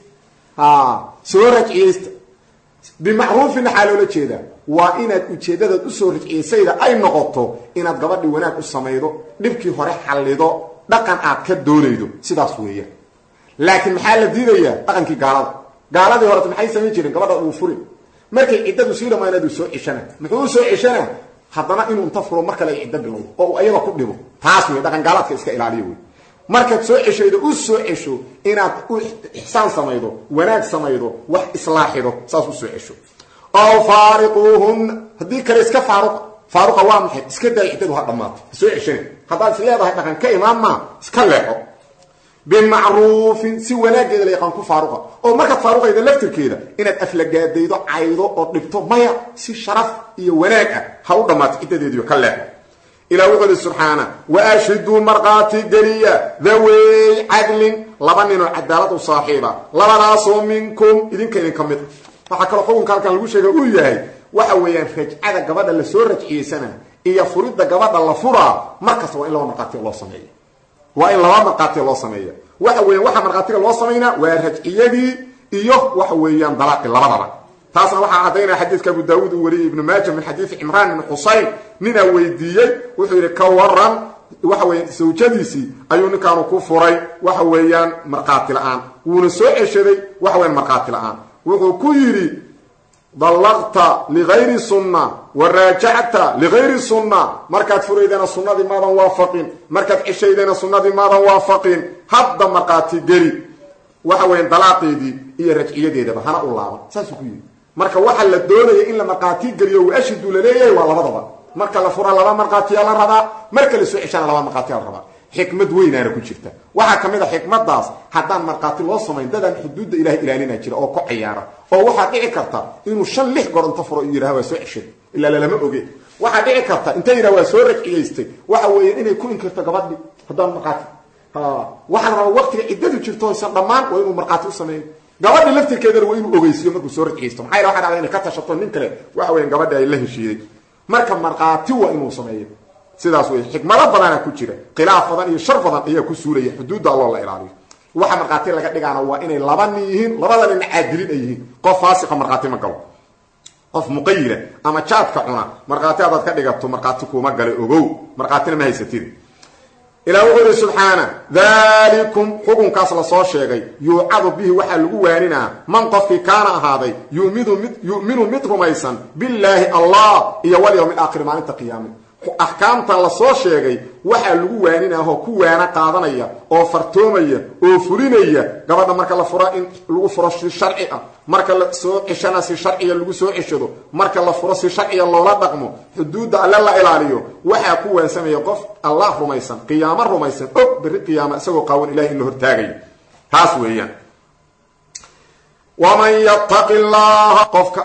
soo rajciyaysta bimacruufin waxaa loola jeedaa waa inaad ujeeddadaad usoo rajciyaysayda ay noqoto inaad gabadhi wanaag u samaydo dhibkii hore xallido dhaqan aad ka doonaydo sidaas weeyaan laakiin maxaa la diidayaa dhaqankii gaalada gaaladii horeta maxay samayn jireen gabadha uu furin markay ciddadu sii dhammaanaad uu soo ceshana muxuu u soo ceshana haddana inuu inta furo mar kale ay ciddo bilowdo oo uu ayada ku dhibo taas wey dhaqan gaalaadka iska ilaaliyo wey markaad soo ceshaydo u soo cesho inaad u ixsaan samaydo wanaag samaydo wax islaaxido saas u soo cesho ow faariquuhun haddii kale iska faaruqa faaruqa waa maxay iska daay ciddadu ha dhammaato ha soo ceshana haddaad is leedahay dhaqan ka imaan maa iska leexo bimacruufin si wanaageeda la yaqaan ku faaruqa oo markaad faaruqayda laftirkeeda inaad aflagaadaydo caydo oo dhibto maya si sharaf iyo wanaag ah ha u dhammaato ciddadeediyo ka leexo ilah wuxuu ihi subxaana wa ashhiduu markhaati geliya dhaweey cadlin laba ninoo cadaalad u saaxiiba labadaasoo minkum idinka idinka mid a waxaa kaloo xukunka halkan lagu sheega uu yahay waxa weeyaan rajcada gabadha lasoo rajciyeysana iyo furidda gabadha la furaa markasta waa in laba markhaatiga loo sameeya waa in laba markhaatiga loo sameeya waxa weeyaan waxa markhaatiga loo samaynaa waa rajciyadii iyo waxa weeyaan dalaaqi labadaba taasna waxaa caddaynaya xadiidka abu daawuud uu wariyey ibnu maaja min xadiidi cimraan ibni xusayn ninaa weydiiyey wuxuu yidhi ka waran waxa weya sawjadiisii ayuu ninkaanu ku furay waxa weeyaan markhaati la-aan wuuna soo ceshaday waxa weyaan markhaati la-aan wuxuu ku yidhi dallaqta ligayri sunna wa raajacta ligayri sunna markaad furaydana sunnadii maadan waafaqin markaad ceshaydana sunnadii maadan waafaqin hadda markhaati geli waxa weyan dalaaqeedii iyo rajciyadeedaba hana u laaban saasuu ku yidhi marka waxaa la doonaya in la markhaati geliyo wa ashidu laleeyahay waa labadaba marka la fura laba markhaatiyaa la rabaa marka la soo ceshana laba markhaatiyaa la rabaa xikmad weynaana ku jirta waxaa ka mid a xikmadaas haddaan markhaati loo samayn dadaan xuduudda ilahay ilaalina jira oo ku cayaara oo waxaa dhici karta inuu shan lix goor inta furo yidhaha waa soo ceshay ilaa lalama oge waxaa dhici karta inta yidhaha waa soo rajciyaystay waxa weeye inay ku inkirto gabadhi haddaan markhaati waxaa la rabaa waqtiga ciddadu jirto aysan dhammaan waa inuu markhaati u sameeyo gabadhi laftirkeedana waa inuu ogeysiiyo markuu soo rajciyaysto maxaa yala waxa dhacda inay ka tashato nin kale waxa weyan gabadhi ay la heshiiday marka markhaati waa inuu sameeyo sidaas wey xikmado badana ku jira khilaaf badan iyo shar badan ayaa ku suulaya xuduudda alloo la ilaaliyo waxa markhaati laga dhigaana waa inay laba nin yihiin labada nin caadilin ay yihiin qof faasiqa markhaati ma galo qof muqayila ama jaadka cuna markhaati adaad ka dhigato markhaati kuuma gale ogow markhaatina ma haysatid ilah wuxuu ihi subxaana dalikum xukunkaas lasoo sheegay yuucadu bihi waxaa lagu waaninaa man qofkii kaana ahaaday yuminu mid rumaysan billaahi allah iyo walyowmi aakhir maalinta qiyaame axkaamtan lasoo sheegay waxaa lagu waaninahoo ku waana qaadanaya oo fartoomaya oo fulinaya gabadha marka la furo in lagu furo si sharci ah marka la soo ceshana si sharciya lagu soo ceshado marka la furo si sharciya loola dhaqmo xuduudda alle la ilaaliyo waxaa ku waansamaya qof allah rumaysan qiyaamo rumaysan og berri qiyaama isagoo qaawan ilahay in la hortaagayo taas weeyaan waman yattaqi llaha qofka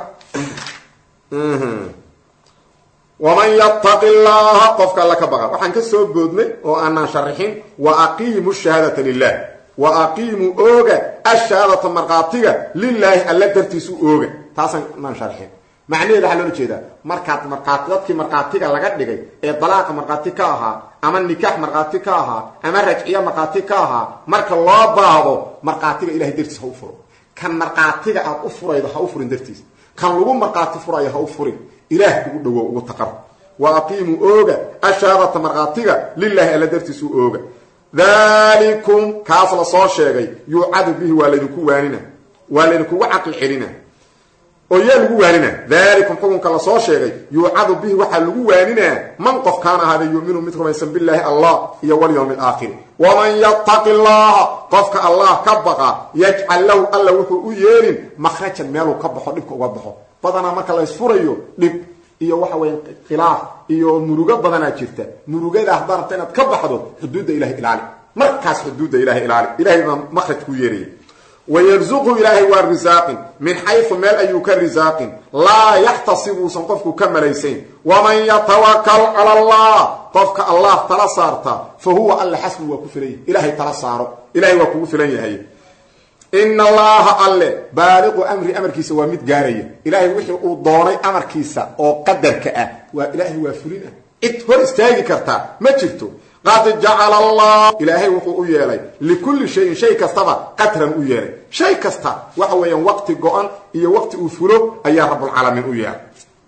waman yattaqi llaha qofka alla ka baqa waxaan ka soo boodnay oo aanaan sharixin wa aqiimu shahaadata lilah wa aqiimuu ooga ashahaadata markhaatiga lilaahi alla dartiisu ooga taasaan naan sharxin macnaheeda waxaa loola jeedaa markaad markhaati dadkii markhaatiga laga dhigay ee dalaaqa markhaati ka ahaa ama nikaax markhaati ka ahaa ama rajciya markhaati ka ahaa marka loo baahdo markhaatiga ilahay dartiis ha u furo kan markhaatiga aad u furaydo ha u furin dartiis kan lagu markhaati furayo ha u furin ilaah ugu dhawo ugu taqar wa aqiimuu ooga ashahaadata markhaatiga lilaahi alla dartiisu ooga dalikum kaas la soo sheegay yuucadu bihi waa laydinku waanina waa laydinkugu caqli celina oo yaa lagu waaninaa dalikum xukunka la soo sheegay yuucadu bihi waxaa lagu waaninaa man qof kaana ahaada yuuminu mid rumaysan bilaahi allah iyo walyowmi alaakhiri waman yattaqi llaha qofka allah ka baqa yajcal lahu alla wuxuu u yeelin makhrajan meeluu ka baxo dhibka uga baxo badanaa marka laysfurayo dhib iyo waxa weya khilaaf iyo murugo badanaa jirta murugada haddaa rabta inaad ka baxdo xuduudda ilahay ilaali markaas xuduudda ilahay ilaali ilahay baa makhraj ku yeeraya wyrzuqhu ilaahay waa risaaqin min xaysu meel ayuu ka risaaqin laa yaxtasibuusan qofku ka malaysayn waman yatawakal cala allah qofka allah tala saarta fa huwa alle xasbu waa ku filan yahay ilaahay tala saaro ilahay waa kugu filan yahay ina allaha alle baaliqu amri amarkiisa waa mid gaaraya ilaahay wixii uu doonay amarkiisa oo qadarka ah waa ilaahay waa fulin ah cid hor istaagi kartaa ma jirto qad jacala allah ilaahay wuxuu u yeelay likulli shayin shay kastaba qadran u yeelay shay kasta waxa weeyaan waqti go-an iyo waqti uu fulo ayaa rabbulcaalamiin u yeelay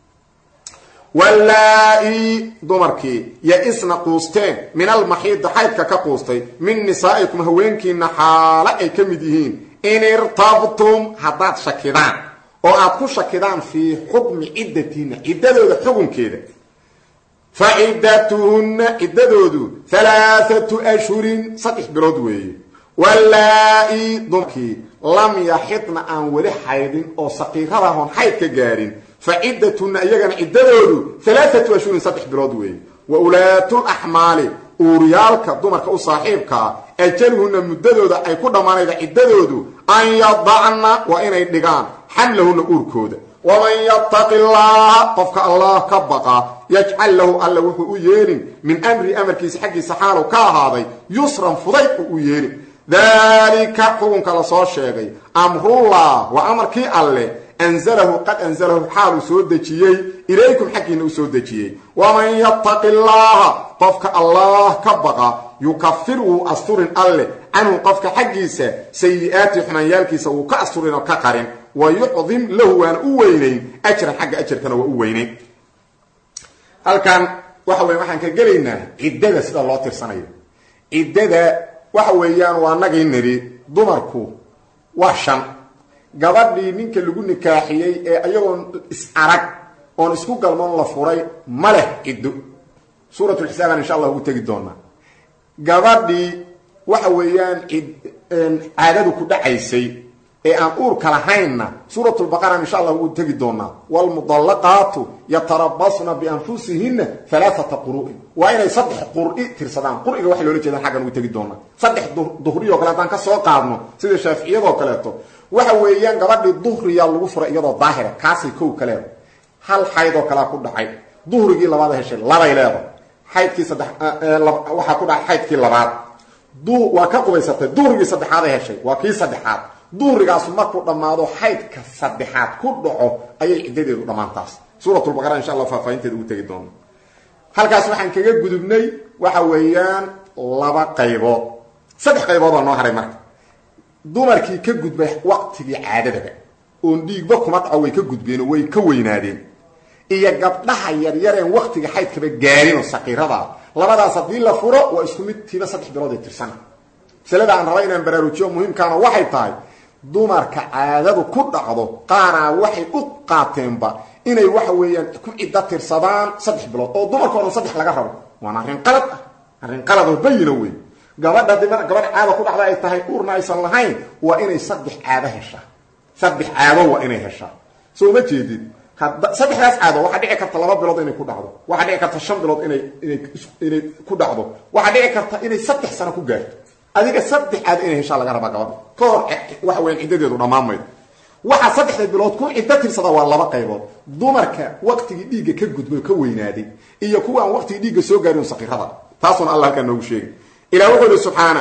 wallaa-i dumarkii ya-isna quusteen min almaxiidi xaydka ka quustay min nisaa'ikum haweenkiina xaalo ay ka mid yihiin in irtabtum haddaad shakidaan oo aad ku shakidaan fii xukmi ciddatiina ciddadooda xukunkeeda faciddatuhunna ciddadoodu halaathatu ashhurin saddex bilood weeye wallaa-i dumarkii lam yaxidna aan weli xaydin oo saqiiradahoon xayd ka gaadhin fa ciddatunna iyagana ciddadoodu halaathatu ashhurin saddex bilood weeye wa ulaatul axmaali uuryaalka dumarka u saaxiibkaa ajaluhunna muddadooda ay ku dhammaanayda ciddadoodu an yadacna waa inay dhigaan xamlahunna uurkooda waman yattaqi llaha qofka allah ka baqa yajcal lahu alla wuxuu u yeelin min amri amarkiisa xaggiisa xaalu ka ahaaday yusran fudayd uu u yeelin daalika xukunka la soo sheegay amrullah waa amarkii alle anzalahu qad anzalahu xaaluu soo dejiyey ilaykum xaggiina u soo dejiyey waman yattaqi llaha qofka allah ka baqa yukafir wuu asturin alle canhu qofka xaggiisa sayi-aati xumaanyaalkiisa wuu ka asturin oo ka qarin wa yucdim lahu waana u weynayn ajran xagga ajarkana waa u weynayn halkan waxa weye waxaan ka gelaynaa ciddada sida loo tirsanayo ciddada waxa weeyaan waa nagii nidhi dumarku waa shan gabadhii ninka lagu nikaaxiyey ee ayagoon is arag oon isku galmoon la furay ma leh ciddo suuratulxisaabaan insha allah ugu tegi doonaa gabadhii waxa weeyaan caadadu ku dhacaysay ee aan uurka lahaynna suuratulbaqara insha allah ugu tegi doonaa waalmudallaqaatu yatarabasna bianfusihinna alaaata quru'in waa inay saddex qur'i tirsadaan quriga waxa loola jeedaan xaggan ugu tegi doonaa saddex duhriyoo kale haddaan ka soo qaadno sida shaaficiyadoo kaleeto waxa weeyaan gabadhii duhriyaa lagu furay iyadoo daahira kaasay kow ka leeda hal xaydoo kalea ku dhacay duhrigii labaad heshay labay leeda xaydkii saddex waxaa ku dhacay xaydkii labaad waa ka qubaysatay duhrigii saddexaaday heshay waa kii saddexaad duhrigaasu markuu dhammaado xaydka saddexaad ku dhaco ayay ciddadeedu dhammaantaas suuratulbaqara insha allah faahfaahinteeda ugu tegi doono halkaas waxaan kaga gudubnay waxa weeyaan laba qaybood saddex qayboodoo noo haray marka dumarkii ka gudbay waqtigii caadadaba oon dhiigba kuma dhaco way ka gudbeen oo way ka weynaadeen iyo gabdhaha yaryareen waktiga xaydkaba gaarinoo saqiiradaa labadaas haddii la furo waa isku mid tiiba saddex bilood ee tirsana masalada aan raba inaan baraarujiyo muhiimkaana waxay tahay dumarka caadadu ku dhacdo qaaraa waxay u qaateenba inay waxa weeyaan ku ciddo tirsadaan saddex bilood oo dumarka o dhan saddex laga rabo waana arrin qalad ah arrin qalad oo bayina wey gabadha di gabadha caada ku dhacda ay tahay uurna aysan lahayn waa inay saddex caado heshaa saddex caado waa inay heshaa soo ma jeedid saddexdaas caado waxaa dhici karta laba bilood inay ku dhacdo waxaa dhici karta shan bilood inay inay inay ku dhacdo waxaa dhici karta inay saddex sano ku gaarto adiga saddex caado inay heshaa laga rabaa gabadha ka hor waxa weyan ciddadeedu dhammaan maydo waxaa saddexda bilood ku ciddo tirsada waa laba qaybood dumarka waktigii dhiigga ka gudbay ka weynaaday iyo kuwa aan waktigii dhiigga soo gaarin saqiirada taasuna alla halkaa noogu sheegay ilah wuxuu ihi subxaana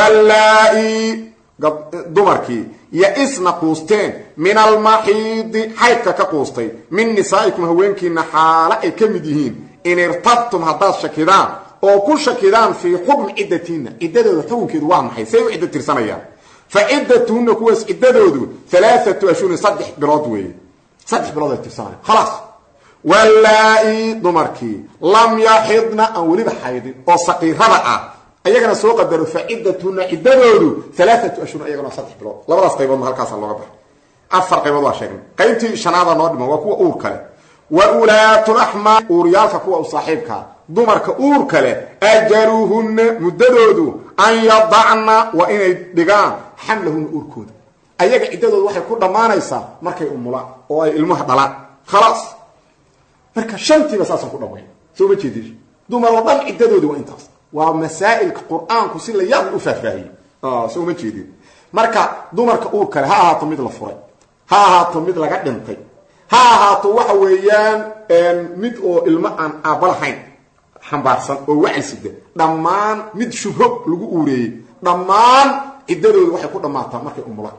wallaa-i dumarkii ya-isna quusteen min almaxiidi xaydka ka quustay min nisaa'ikum haweenkiina xaalo ay ka mid yihiin in irtabtum haddaad shakidaan oo ku shakidaan fii xukmi ciddatiinna ciddadooda xukunkeedu waa maxay say u ciddo tirsanayaan fa ciddatuhunna kuwaas ciddadoodu alaaatu ashhurin saddex bilood weeye saddex bilood ay tirsanaya khalaas wallaa-i dumarkii lam yaxidna aan weliba xaydin oo saqiirada ah ayagana soo qadaro fa ciddatuna ciddadoodu alaaatu ashhur ayagana saddex bilood labadaas qayboodna halkaasa looga baxay afar qaybood waa sheegnay qaybtii shanaada noo dhiman waa kuwa uur kale wa ulaatulaxmaal uuryaalka kuwa u saaxiibkaa dumarka uur kale ajaluhunna muddadoodu an yadacna waa inay dhigaan xamlahunna uurkooda ayaga ciddadooda waxay ku dhammaanaysaa markay umulaan oo ay ilmaha dhalaan khalaas marka shantiiba saasaan ku dhammayn soo ma jeedin dumar oo dhan ciddadoodi waa intaas waa masaa'ilka qur-aanku si la yaab u faahfaahiyey soo ma jeedin marka dumarka uur kale ha ahaato mid la furay ha ahaato mid laga dhintay ha ahaato waxa weeyaan mid oo ilmo aan aabba lahayn xambaarsan oo wacyi sida dhammaan mid shubho lagu uureeyey dhammaan ciddadooda waxay ku dhammaataa markay umulaan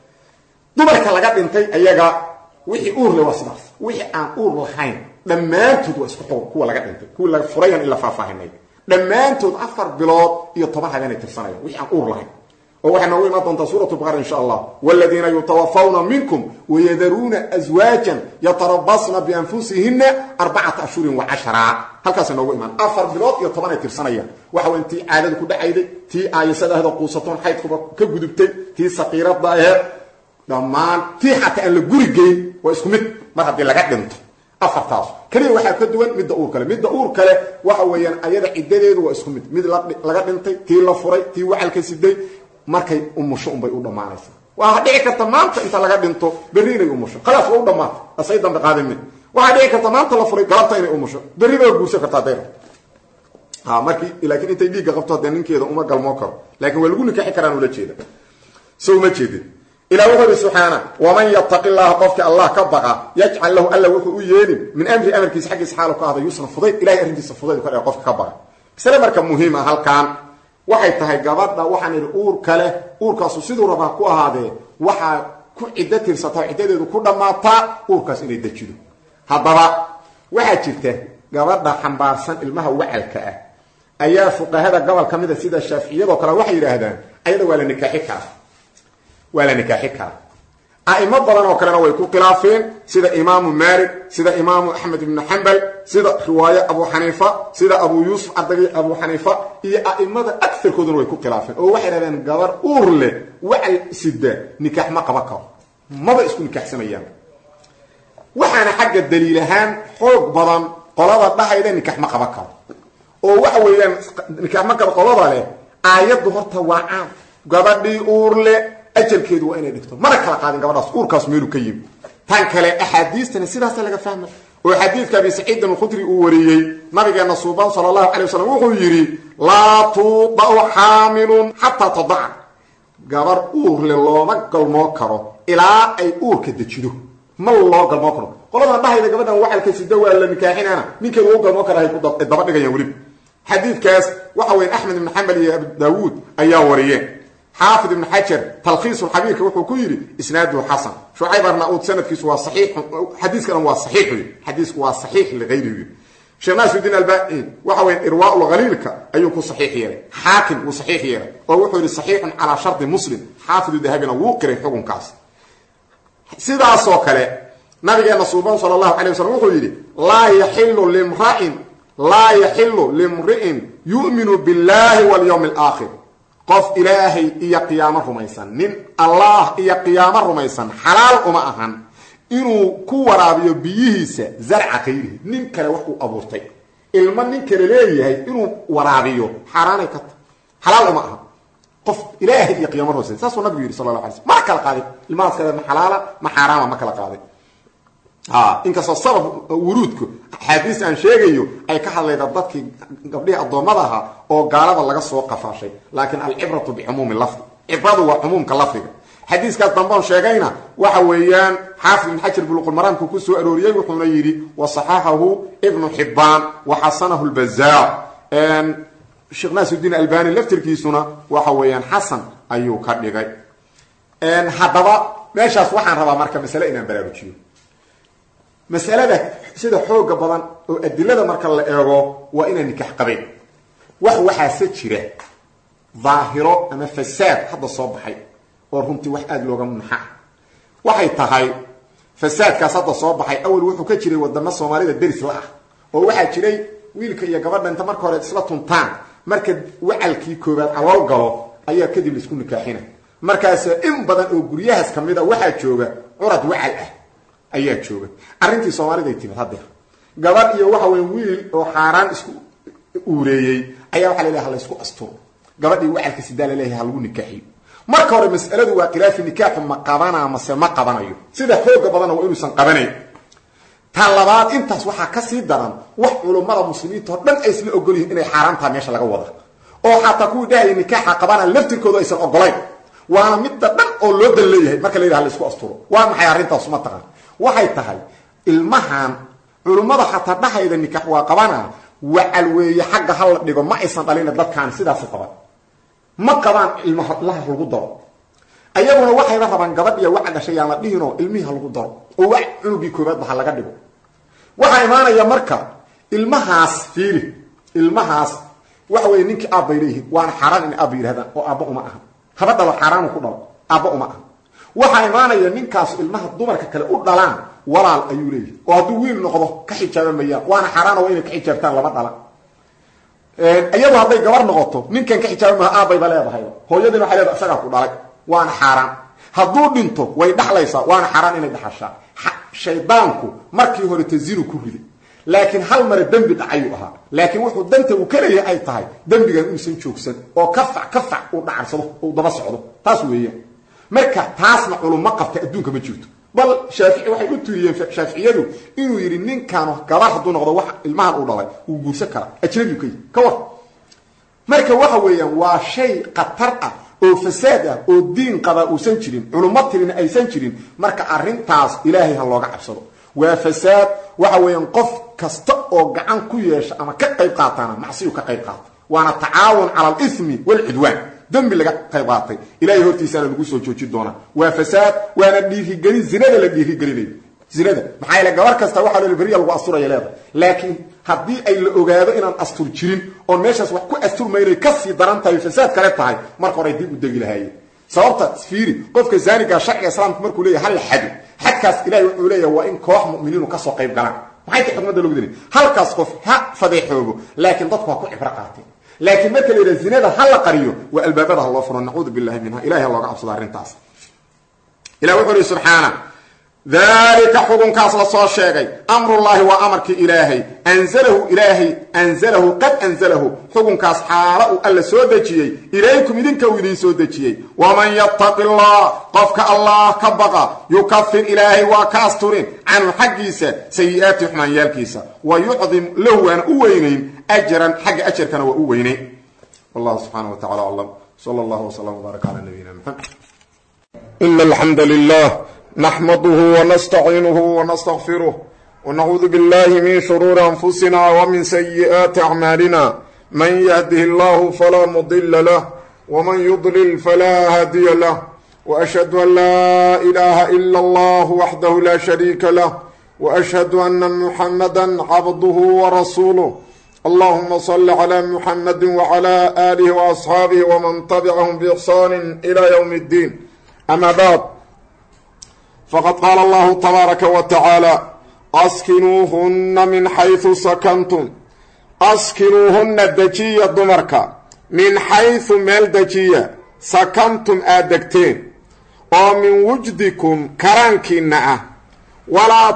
dumarka laga dhintay ayaga wixii uur le waa sidaas wixii aan uur lahayn dhammaantood waa isku xugun kuwa laga dhintay kuwii la furayan in la faahfaahinay dhammaantood afar bilood iyo toban habeenay tirsanayaan wixii aan uur lahayn oo waxay noogu imaan doontaa suurat baqara insha allah waladiina yutawafawna minkum wayadaruuna aswaajan yatarabasna bianfusihina arbacata ashhurin wa cashara halkaasa noogu imaan afar bilood iyo toban ay tirsanayaan waxa weyn tii caadada ku dhacayday tii aayasada ahdo quusatoon xaydkuba ka gudubtay tii saqiirada aheed dhammaan tii xataa aan la guri geyn waa isku mid mar haddii laga dhinto afartaas keliya waxaa ka duwan midda uur kale midda uur kale waxa weeyaan ayada ciddadeedu waa isku mid mid laga dhintay tii la furay tii wacalka siday markay umusho unbay u dhammaanaysaa waa dhici karta maanta inta laga dhinto berri inay umusho khalaas waa u dhammaatay asay dambe qaadamin waxaa dhici karta maanta la furay galabta inay umusho berrina waa guursan kartaa dayr ha markii laakiin intay dhiigga qabto haddee ninkeeda uma galmoo karo laakiin waa lagu nikaxi karaan ula jeeda so uma jeedin ilah wuxuu ihi subxaana waman yataqi llaha qofkii allah ka baqa yajcal lahu alla wuxuu u yeelin min amri amarkiisa xaggiisa xaalu ka ahda yusra fudayd ilahay arrintiisa fudayd ka dhega qofka ka baqa masale marka muhiim ah halkaan waxay tahay gabadha waxaan idhi uur kale uurkaasu siduu rabaa ku ahaadee waxaa ku ciddo tirsataa ciddadeedu ku dhammaataa uurkaas inay dejido haddaba waxaa jirta gabadha xambaarsan ilmaha wacalka ah ayaa fuqahada gobol ka mida sida shaaficiyadoo kale waxay yidhaahdaan ayada waa la nikaaxi karaa waa la nikaaxi karaa a'imo badan oo kalena way ku khilaafeen sida imaamu maalik sida imaamu axmed ibnu xambal sida riwaaye abu xaniifa sida abu yuusuf ardagay abu xaniifa iyo a'imada agarkooduna way ku khilaafeen oo waxay dhahdeen gabar uur leh wacal sida nikaax ma qaban karo maba isku nikaaxsamayaan waxaana xagga daliil ahaan xoog badan qolada dhahayda nikaax ma qaban karo oo waxa weeyaan nikaax ma karo qolada leh aayaddu horta waa caam gabadhii uur leh ajalkeedu waa inay dhigto mana kala qaadin gabadhaas uurkaas meelu ka yimi tan kale axaadiistana sidaasa laga fahma oo xadiidka abi saciidin alkhudri uu wariyey nabigeena suuban sala allahu calay wasalam wuxuu yidhi laa tuudau xaamilun xataa tadaca gabar uurle looma galmoo karo ilaa ay uurka dejido ma loo galmoo karo qoladan dhahayda gabadhan wacalka sida waa la nikaaxinana ninkeedu u galmoo kara ay daba dhigayaan weliba xadiidkaas waxa weya axmed ibn xambal iyo abu daawuud ayaa wariyeen xaafid ibn xajar talkhiis xabiirka wuxuu ku yidhi isnaaduhu xasan shucayb arnauud sanadkiisu waa saxiix xadiiska dhan waa saxiix wy xadiisku waa saxiix ligayrihi sheekh naasirudiin albani waxa weya irwaa lkhaliilka ayuu ku saxiix yeelay xaakim wuu saxiix yeelay oo wuxuu yidhi saxiixun calaa shardi muslim xaafidu dahabina wuu qiray xukunkaas sidaasoo kale nabigeena suuban sala allahu calay wasalam wuxuu yidhi laa yaxilu limrain laa yaxilu limri'in yu'minu billahi walyawmi alaakhir qof ilaahay iyo qiyaamo rumaysan nin allah iyo qiyaamo rumaysan xalaal uma ahan inuu ku waraabiyo biyihiisa zarca kayrihi nin kale wax uu abuurtay ilmo nin kale leeyahay inuu waraabiyo xaaraanay ka ta xalaal uma aha qof ilaahay iyo qiyamo rumaysan saasuu nabigu yidhi sala la alay sl ma kala qaadin ilmahaas kale ma xalaala ma xaaraama ma kala qaadin inkastoo sabab wuruudku axaadiis aan sheegayo ay ka hadlayda dadkii gabdhihii addoommada ahaa oo gaalada laga soo qafaashay laakiin alcibratu bicumuumi lafdi cibradu waa cumuumka lafdiga xadiiskaas damboon sheegayna waxa weeyaan xaafid ibn xajar buluqulmaraamku ku soo arooriyey wuxuuna yidhi wa saxaxahu ibnu xibaan wa xasanahu lbazaar sheekh naasirudiin albani laftirkiisuna waxa weeyaan xasan ayuu ka dhigay haddaba meeshaas waxaan rabaa marka masale inaan baraarujiyo masalada sida xooga badan oo adilada marka la eego waa inaan nikax qabayn wax waxaase jira daahiro ama fasaad hadda soo baxay oo runtii wax aada looga naxa waxay tahay fasaadkaas hadda soo baxay awal wuxuu ka jiray wadamo soomaalida deris la ah oo waxaa jiray wiilka iyo gabadha inta marka hore isla tuntaan marka wacalkii koobaad calool galo ayaa kadib laisku nikaaxina markaasa in badan oo guryahaas ka mid a waxaa jooga curad wacal ah ayaa jooga arrintii soomaaliday timid haddeer gabadh iyo waxa weya wiil oo xaaraan isku uureeyey ayaa waxa laleeyahay halaysku asturo gabadhii wacalka sidaa laleeyahay ha lagu nikaaxiyo marka hore mas'aladu waa khilaafi nikaaxu ma qabanaa mase ma qabanayo sida xooga badanna waa inuusan qabanayn ta labaad intaas waxaa kasii daran wax culummada muslimiinta oo dhan ay isla ogol yihiin inay xaaraantaha meesha laga wada oo xataa kuwii dhahaya nikaaxa qabana laftirkooda aysan ogolayn waana midda dhan oo loo dan leeyahay marka la yidhaha laisku asturo waa maxay arrintaas ma taqaan waxay tahay ilmahan culummada xataa dhahayda nikaax waa qabana wacal weeye xagga ha la dhigo ma aysan dhalina dadkaan sidaasi qaban ma qabaan ilmaha laha lagu daro ayaguna waxayba rabaan gabadh iyo waca dhashay yaan la dhihinoo ilmihii ha lagu daro oo wa cunugii koobaadba ha laga dhigo waxaa imaanaya marka ilmahaas fiili ilmahaas waxa weye ninkii aabbay leeyihiin waana xaaraan in aabba yidhahdaan oo aabba uma aha haba dhalo xaaraanu ku dhalo aabba uma aha waxaa imaanaya ninkaas ilmaha dumarka kale u dhalaan walaal ayuu leeyahay oo hadduu wiil noqdo ka xijaaba mayaan waana xaaraano waa inay ka xijaabtaan laba dhala iyadu hadday gabar noqoto ninkan ka xijaaba maha aabbayba leedahay hooyadiina waxay leedahay isagaa ku dhalay waana xaaraan hadduu dhinto way dhaxlaysaa waana xaaraan inay dhaxashaa shaydaanku markii hore tazinu ku riday laakiin hal mare dembi dhacayuu ahaa laakiin wuxuu danta uu ka leeyahay ay tahay dembigan inuusan joogsan oo kafac kafac uu dhacarsado uu daba socdo taas weeyaan marka taasna culummo qabta adduunka ma jirto bal shaafici waxay u tiriyeen shaaficiyadu inuu yidhi ninkaanu gabar hadduu noqdo wax ilmahan uu dhalay uu guursan karaa ajnabiu ka yihi ka war marka waxa weeyaan waa shay khatar ah oo fasaad ah oo diin qabaa uusan jirin culummo tirina aysan jirin marka arrintaas ilaahay ha looga cabsado waa fasaad waxa weeyaan qof kasta oo gacan ku yeesha ama ka qayb qaataana macsiyu ka qayb qaata waana tacaawun cala alismi walcudwaan dembi laga qayb qaatay ilahay hortiisaana lagu soo joojin doonaa waa fasaad waana dhiirigelin zinada la dhiirigelinayo zinada maxaa yaele gabar kasta waxaa loo beriya lagu asturaya leedahay laakiin haddii ay la ogaado inaan astur jirin oon meeshaas wax ku asturmaynay kasii daran tahay fasaad kale tahay marka hore dib u degi lahaayeen sababta fiiri qofka zaaniga sharciga islaamka markuu leeyahy hal la xado xadkaas ilahay wuxuu leeyahay waa in koox mu'miniinu kasoo qayb galaan maxay tahay xikmadda logu dinay halkaas qof ha fadeexoobo laakiin dadku ha ku cibro qaateen laakiin marka la yidhaha zinada ha la qariyo waa albaabada ha loo furo nacuudu billahi minha ilahay ha looga cabsado arrintaas ilah wuxuu ihi subxaana dalika xukunkaas la soo sheegay amrullaahi waa amarkii ilaahay anzalahu ilaahay anzalahu qad anzalahu xukunkaas xaala uu alla soo dejiyey ilaykum idinka uu idiin soo dejiyey waman yattaqi allah qofka allah ka baqa yukafir ilaahay waa ka asturin canhu xaggiisa sayi-aati xumaanyaalkiisa wa yucdim lahu waana u weynayn ajran xagga ajarkana waa u weynayn wallahu subxaana wa tacala aclam sala allahu wslam wbaarak cala nabiyina maxamed إن الحمد لله نحمده ونستعينه ونستغفره ونعوذ بالله من شرور أنفسنا ومن سيئات أعمالنا من يهده الله فلا مضل له ومن يضلل فلا هادي له وأشهد أن لا إله إلا الله وحده لا شريك له وأشهد أن محمدا عبده ورسوله اللهم صل على محمد وعلى آله وأصحابه ومن تبعهم بإحسان إلى يوم الدين أما بعد فقد قال الله تبارك وتعالى أسكنوهن من حيث سكنتم أسكنوهن دجية دمرك من حيث ميل دجية سكنتم آدكتين ومن وجدكم كرانكينا ولا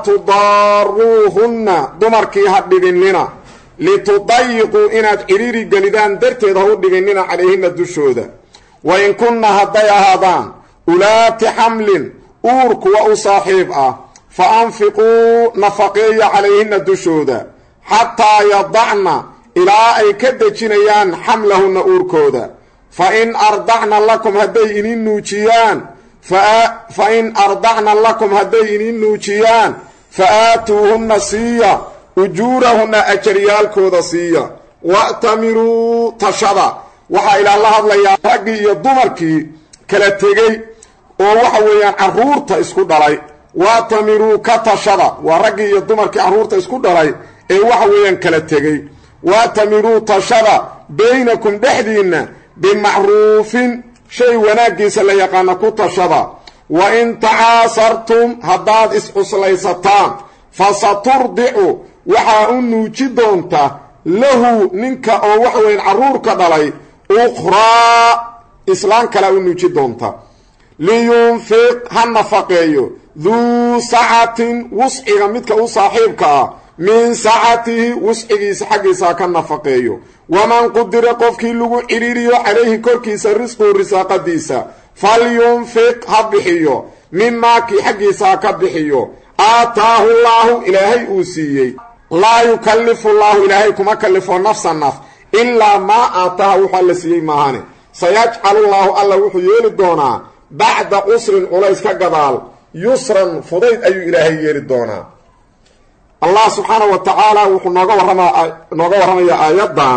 تضاروهن دمركي هدبين لنا لتضيقوا إناد إريري قلدان درتي ظهور دبين عليهن الدشودة وإن كنا هدي هذان ulaati xamlin uur kuwa u saaxiib ah fa anfiquu nafaqeeya calayhina dushooda xataa yadacna ilaa ay ka dejinayaan xamlahunna uurkooda fa in ardacna lakum hadday inin nuujiyaan fa in ardacna lakum hadday inin nuujiyaan fa aatuuhunna siiya ujuurahunna ajaryaalkooda siiya wa'tamiruu tashada waxaa ilaa la hadlayaa raggii iyo dumarkii kala tegey oo waxa weeyaan carruurta isku dhalay waatamiruu ka tashada waa raggii iyo dumarkii carruurta isku dhalay ee waxa weeyaan kala tegey waatamiruu tashada baynakum dhexdiinna bimacruufin shay wanaaggiisa la yaqaana ku tashada wa in tacaasartum haddaad iscuslaysataan fa saturdicu waxaa u nuuji doonta lahu ninka oo waxa weyan carruurka dhalay ukhraa islaan kale u nuuji doonta liyunfiq ha nafaqeeyo duu sacatin wusciga midka u saaxiibka ah min sacatihi wuscigiisa xaggiisa ha ka nafaqeeyo waman qudira qofkii lagu cidhiiriyo calayhi korkiisa risquhu risaaqadiisa falyunfiq ha bixiyo mimaakii xaggiisa ha ka bixiyo aataahu llaahu ilaahay uu siiyey laa yukallifu llaahu ilaahay kuma kallifo nafsa naf ilaa maa aataaha wuxuu alla siiyey maahane sayajcalu llaahu alla wuxuu yeeli doonaa bacda cusrin culays ka gadaal yusran fudayd ayuu ilaahay yeeli doonaa allah subxaana wa tacaala wuxuu nooga warrama nooga warramayaa aayaddan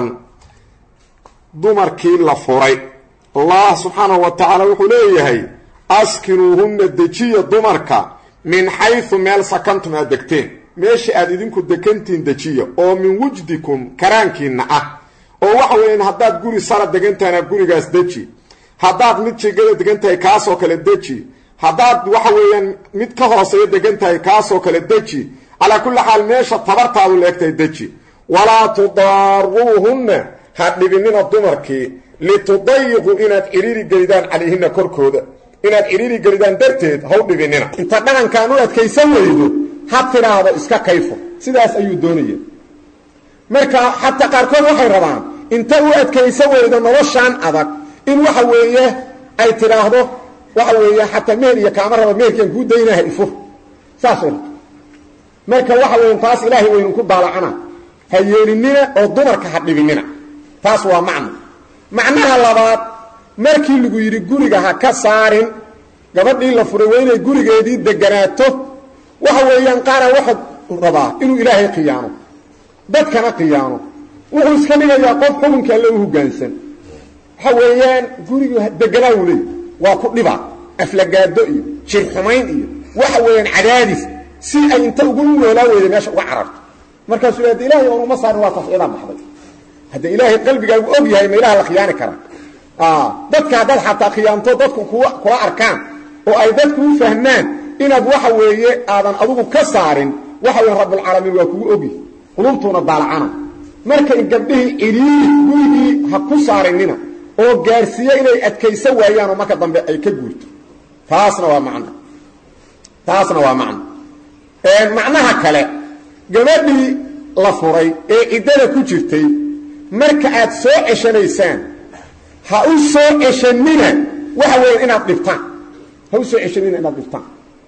dumarkii la furay allah subxaanahu wa tacaala wuxuu leeyahay askinuuhunna dejiya dumarka min xaysu meel sakantum aad degteen meesha aad idinku degantiin dejiya oo min wujdikum karaankiinna ah oo waxa weeyaan haddaad guri sara degan tahayna gurigaas deji haddaad mid jigada degan tahay kaasoo kale deji haddaad waxa weeyaan mid ka hooseeya degan tahay kaasoo kale deji calaa kulli xaal meesha tabartaadu leegtahay deji walaa tudaaruuhunna ha dhibinina dumarkii litudayiquu inaad cidhiiri gelidaan calayhina korkooda inaad cidhiiri gelidaan darteed haw dhibinina inta dhaqankaan u adkaysan weydo ha tidhaahdo iska kayfo sidaas ayuu doonaya marka xataa qaarkood waxay rabaan inta u adkaysan weydo noloshaan adag in waxa weeye ay tidhaahdo waxa weeye xataa meher iyo kaama raba meherkaan kuu daynaha ifur saasay rabto marka waxa weya taas ilaahay waynu ku daalacana ha yeelinina oo dumarka ha dhibinina taas waa macno macnaha labaad markii lagu yidhi guriga ha ka saarin gabadhii la furay waa inay gurigeedii deganaato waxa weeyaan qaara waxaad rabaa inuu ilaahay khiyaano dadkana khiyaano wuxuu iska dhigayaa qof xukunka alle u hoggaansan waxa weeyaan gurigu deganaa uu leey waa ku dhiba aflagaado iyo jir xumayn iyo waxa weeyaan cadaadis si ay inta ugu noolaa weyda meesha uga cararto markaasuu yidhahda ilahay oon uma saarin waa tafciidaa baxday hadda ilaahay qalbigaagu og yahay ma ilaha la khiyaani karaa dadka haddaad xataa khiyaanto dadku kula arkaan oo ay dadku u fahmaan inaad waxa weeye aadan adugu ka saarin waxa weya rabbulcaalamiin waa kugu ogyahy qulubtuuna daalacana marka in gabdhihii cidhiiri gurigii ha ku saarinina oo gaarsiiya inay adkaysan waayaan oo marka dambe ay ka guurto taasna waa macno taasna waa macno macnaha kale gabadhii la furay ee ciddada ku jirtay marka aad soo ceshanaysaan ha u soo ceshanina waxa weeye inaad dhibtaan ha u soo ceshanina inaad dhibtaan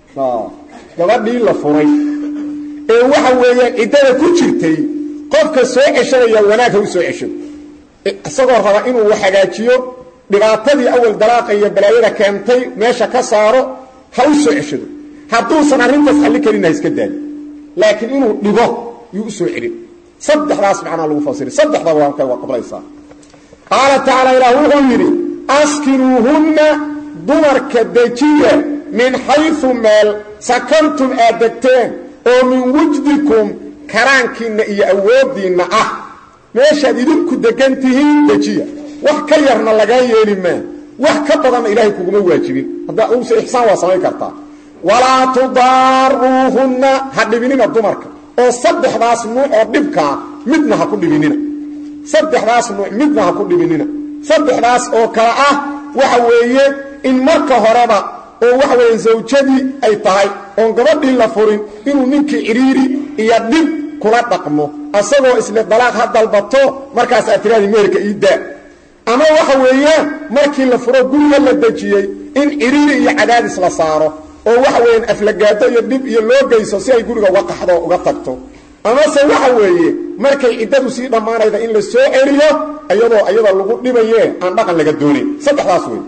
gabadhii la furay ee waxa weeyaan ciddada ku jirtay qofka soo ceshanaya wanaag ha u soo ceshado isagoo raba inuu hagaajiyo dhibaatadii awal dalaaqa iyo balaayada keentay meesha ka saaro ha u soo ceshado hadduusan arrintaas xalli karin ha iska daayo laakiin inuu dhibo yuu u soo celin saddexdaas macnaa lagu fasiri saddexdaba waa waa qablaysaa qaala tacaala ilaah wuxuu yidhi askinuuhunna dumarka dejiya min xaysu meel sakantum aad degteen oo min wujdikum karaankiinna iyo awooddiinna ah meeshaad idinku degan tihiin dejiya wax ka yarna lagaa yeeli maa wax ka badanna ilaahay kuguma waajibin haddaa use ixsaan waa samayn kartaa walaa tudaaruuhunna ha dhibinina dumarka oo saddexdaas nuuc oo dhibkaa midna ha ku dhibinina saddexdaas nuuc midna ha ku dhibinina saddexdaas oo kale ah waxa weeye in marka horeba oo waxa weeye zawjadii ay tahay oon gabadhii la furin inuu ninkii cidhiiri iyo dhib kula dhaqmo asagoo isle dalaaq ha dalbato markaas aad tiraadi meherka ii daa ama waxa weeyaan markii la furo guriga la dejiyey in cidhiiri iyo cadaadis la saaro oo waxa weeyaan aflagaado iyo dhib iyo loo geyso si ay guriga uga qaxdo oo uga tagto amase waxa weeye markay ciddadu sii dhammaanayda in la soo celiyo iyadoo iyada lagu dhibaye aan dhaqan laga doonayn saddexdaas wey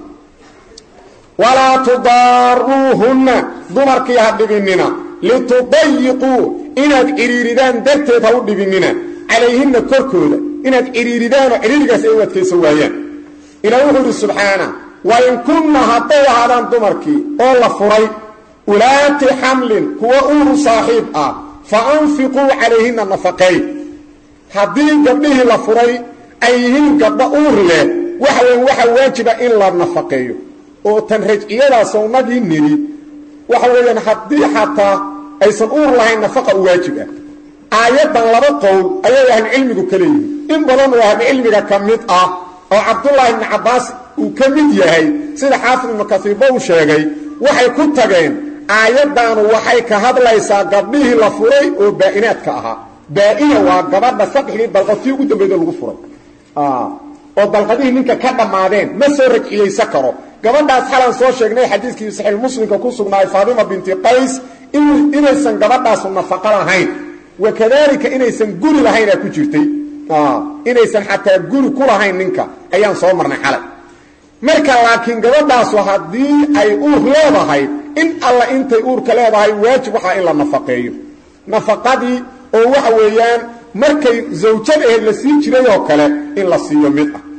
walaa tudaaruuhunna dumarkii ha dhibinina litudayiquu inaad cidhiiridaan darteed ha u dhibinina calayhinna korkooda inaad cidhiiridaanoo cidhiirigaas ay u adkaysan waayaan ilaah wuxuu idhi subxaana wain kunna hadday ahaadaan dumarkii oo la furay ulaati xamlin kuwa uuru saaxiib ah fa anfiquu calayhinna nafaqeey haddii gabdhihii la furay ay yihiin gabdho uur leh waxa weyn waxaa waajiba in la nafaqeeyo oo tan rajciyadaasoo nagii nidhi waxa weeyaan haddii xataa aysan uur lahayn nafaqa u waajib ah aayaddan laba qowl ayay ahlucilmigu ka leeyihin in badan oo ahlucilmiga ka mid ah oo cabdullaahi ibni cabbaas uu ka mid yahay sida xaafid ibnu kasiirba uu sheegay waxay ku tageen aayaddaanu waxay ka hadlaysaa gabdhihii la furay oo baa'inaadka ahaa baa'ina waa gabadha saddexdii dalqadtii ugu dambayda lagu furay oo dalqadihii ninka ka dhammaadeen ma soo rajciyeysa karo gabadhaas xalan soo sheegnay xadiiskii saxiix muslimka ku sugnaay faadima binti qays inaysan gabadhaasu nafaqo lahayn wakadalika inaysan guri lahaynaa ku jirtay inaysan xataa guri ku lahayn ninka ayaan soo marnay xalay marka laakiin gabadhaasu haddii ay uur leedahay in alla intay uurka leedahay waajib waxaa in la nafaqeeyo nafaqadii oo waxa weeyaan markay zawjad aheed la sii jiray oo kale in la siiyo mid ah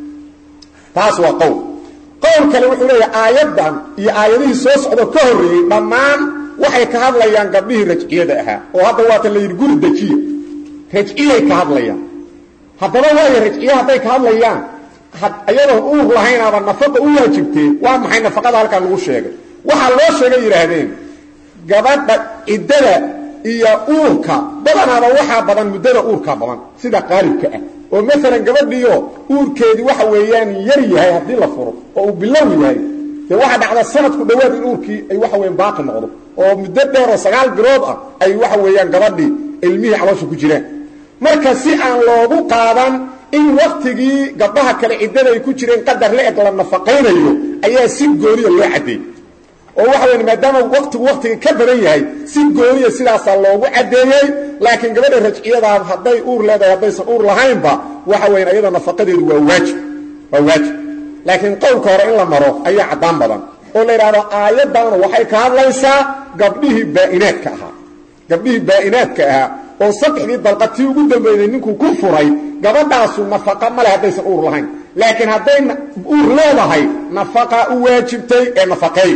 taas waa qowl qowl kale wuxuu leeyahay aayaddan iyo aayadihii soo socdo ka horreeyey dhammaan waxay ka hadlayaan gabdhihii rajciyada ahaa oo hadda waata la yidhi guri dejiya rajciyay ka hadlayaan haddaba waayo rajciye hadday ka hadlayaan ayadoon uur lahaynaaba nafaqa u waajibtee waa maxay nafaqada halkaa lagu sheegay waxaa loo sheegay yidhaahdeen gabadha ciddada iyo uurka badanaaba waxaa badan muddada uurkaa badan sida qaalibka ah oo maalan gabadhiio uurkeedii waxa weeyaan yar yahay haddii la furo oo uu bilow yahay dee waxaa dhacda sanadku dhowaad in uurkii ay waxa weyan baaqi noqdo oo muddo dheer oo sagaal bilood ah ay waxa weeyaan gabadhii ilmihii caloosha ku jiraan marka si aan loogu qaadan in waktigii gabdhaha kale ciddada ay ku jireen qadar la eg la nafaqaynayo ayaa si gooniya loo caddeeyey oo waxa weya maadaama waktigu waktiga ka badan yahay si gooniya sidaasaa loogu caddeeyey laakiin gabadha rajciyadaa hadday uur leedahay haddaysan uur lahaynba waxa weyan ayada nafaqadeedu waa waajib waa waajib laakiin qowlka hore in la maro ayaa caddaan badan oo la yidhahdo aayaddaanu waxay ka hadlaysaa gabdhihii baa'inaadka ahaa gabdhihii baa'inaadka ahaa oo saddexdii dalqatii ugu dambeeyey ninkuu ku furay gabadhaasu nafaqa male haddaysan uur lahayn laakiin hadday uur leedahay nafaqa u waajibtay ee nafaqeey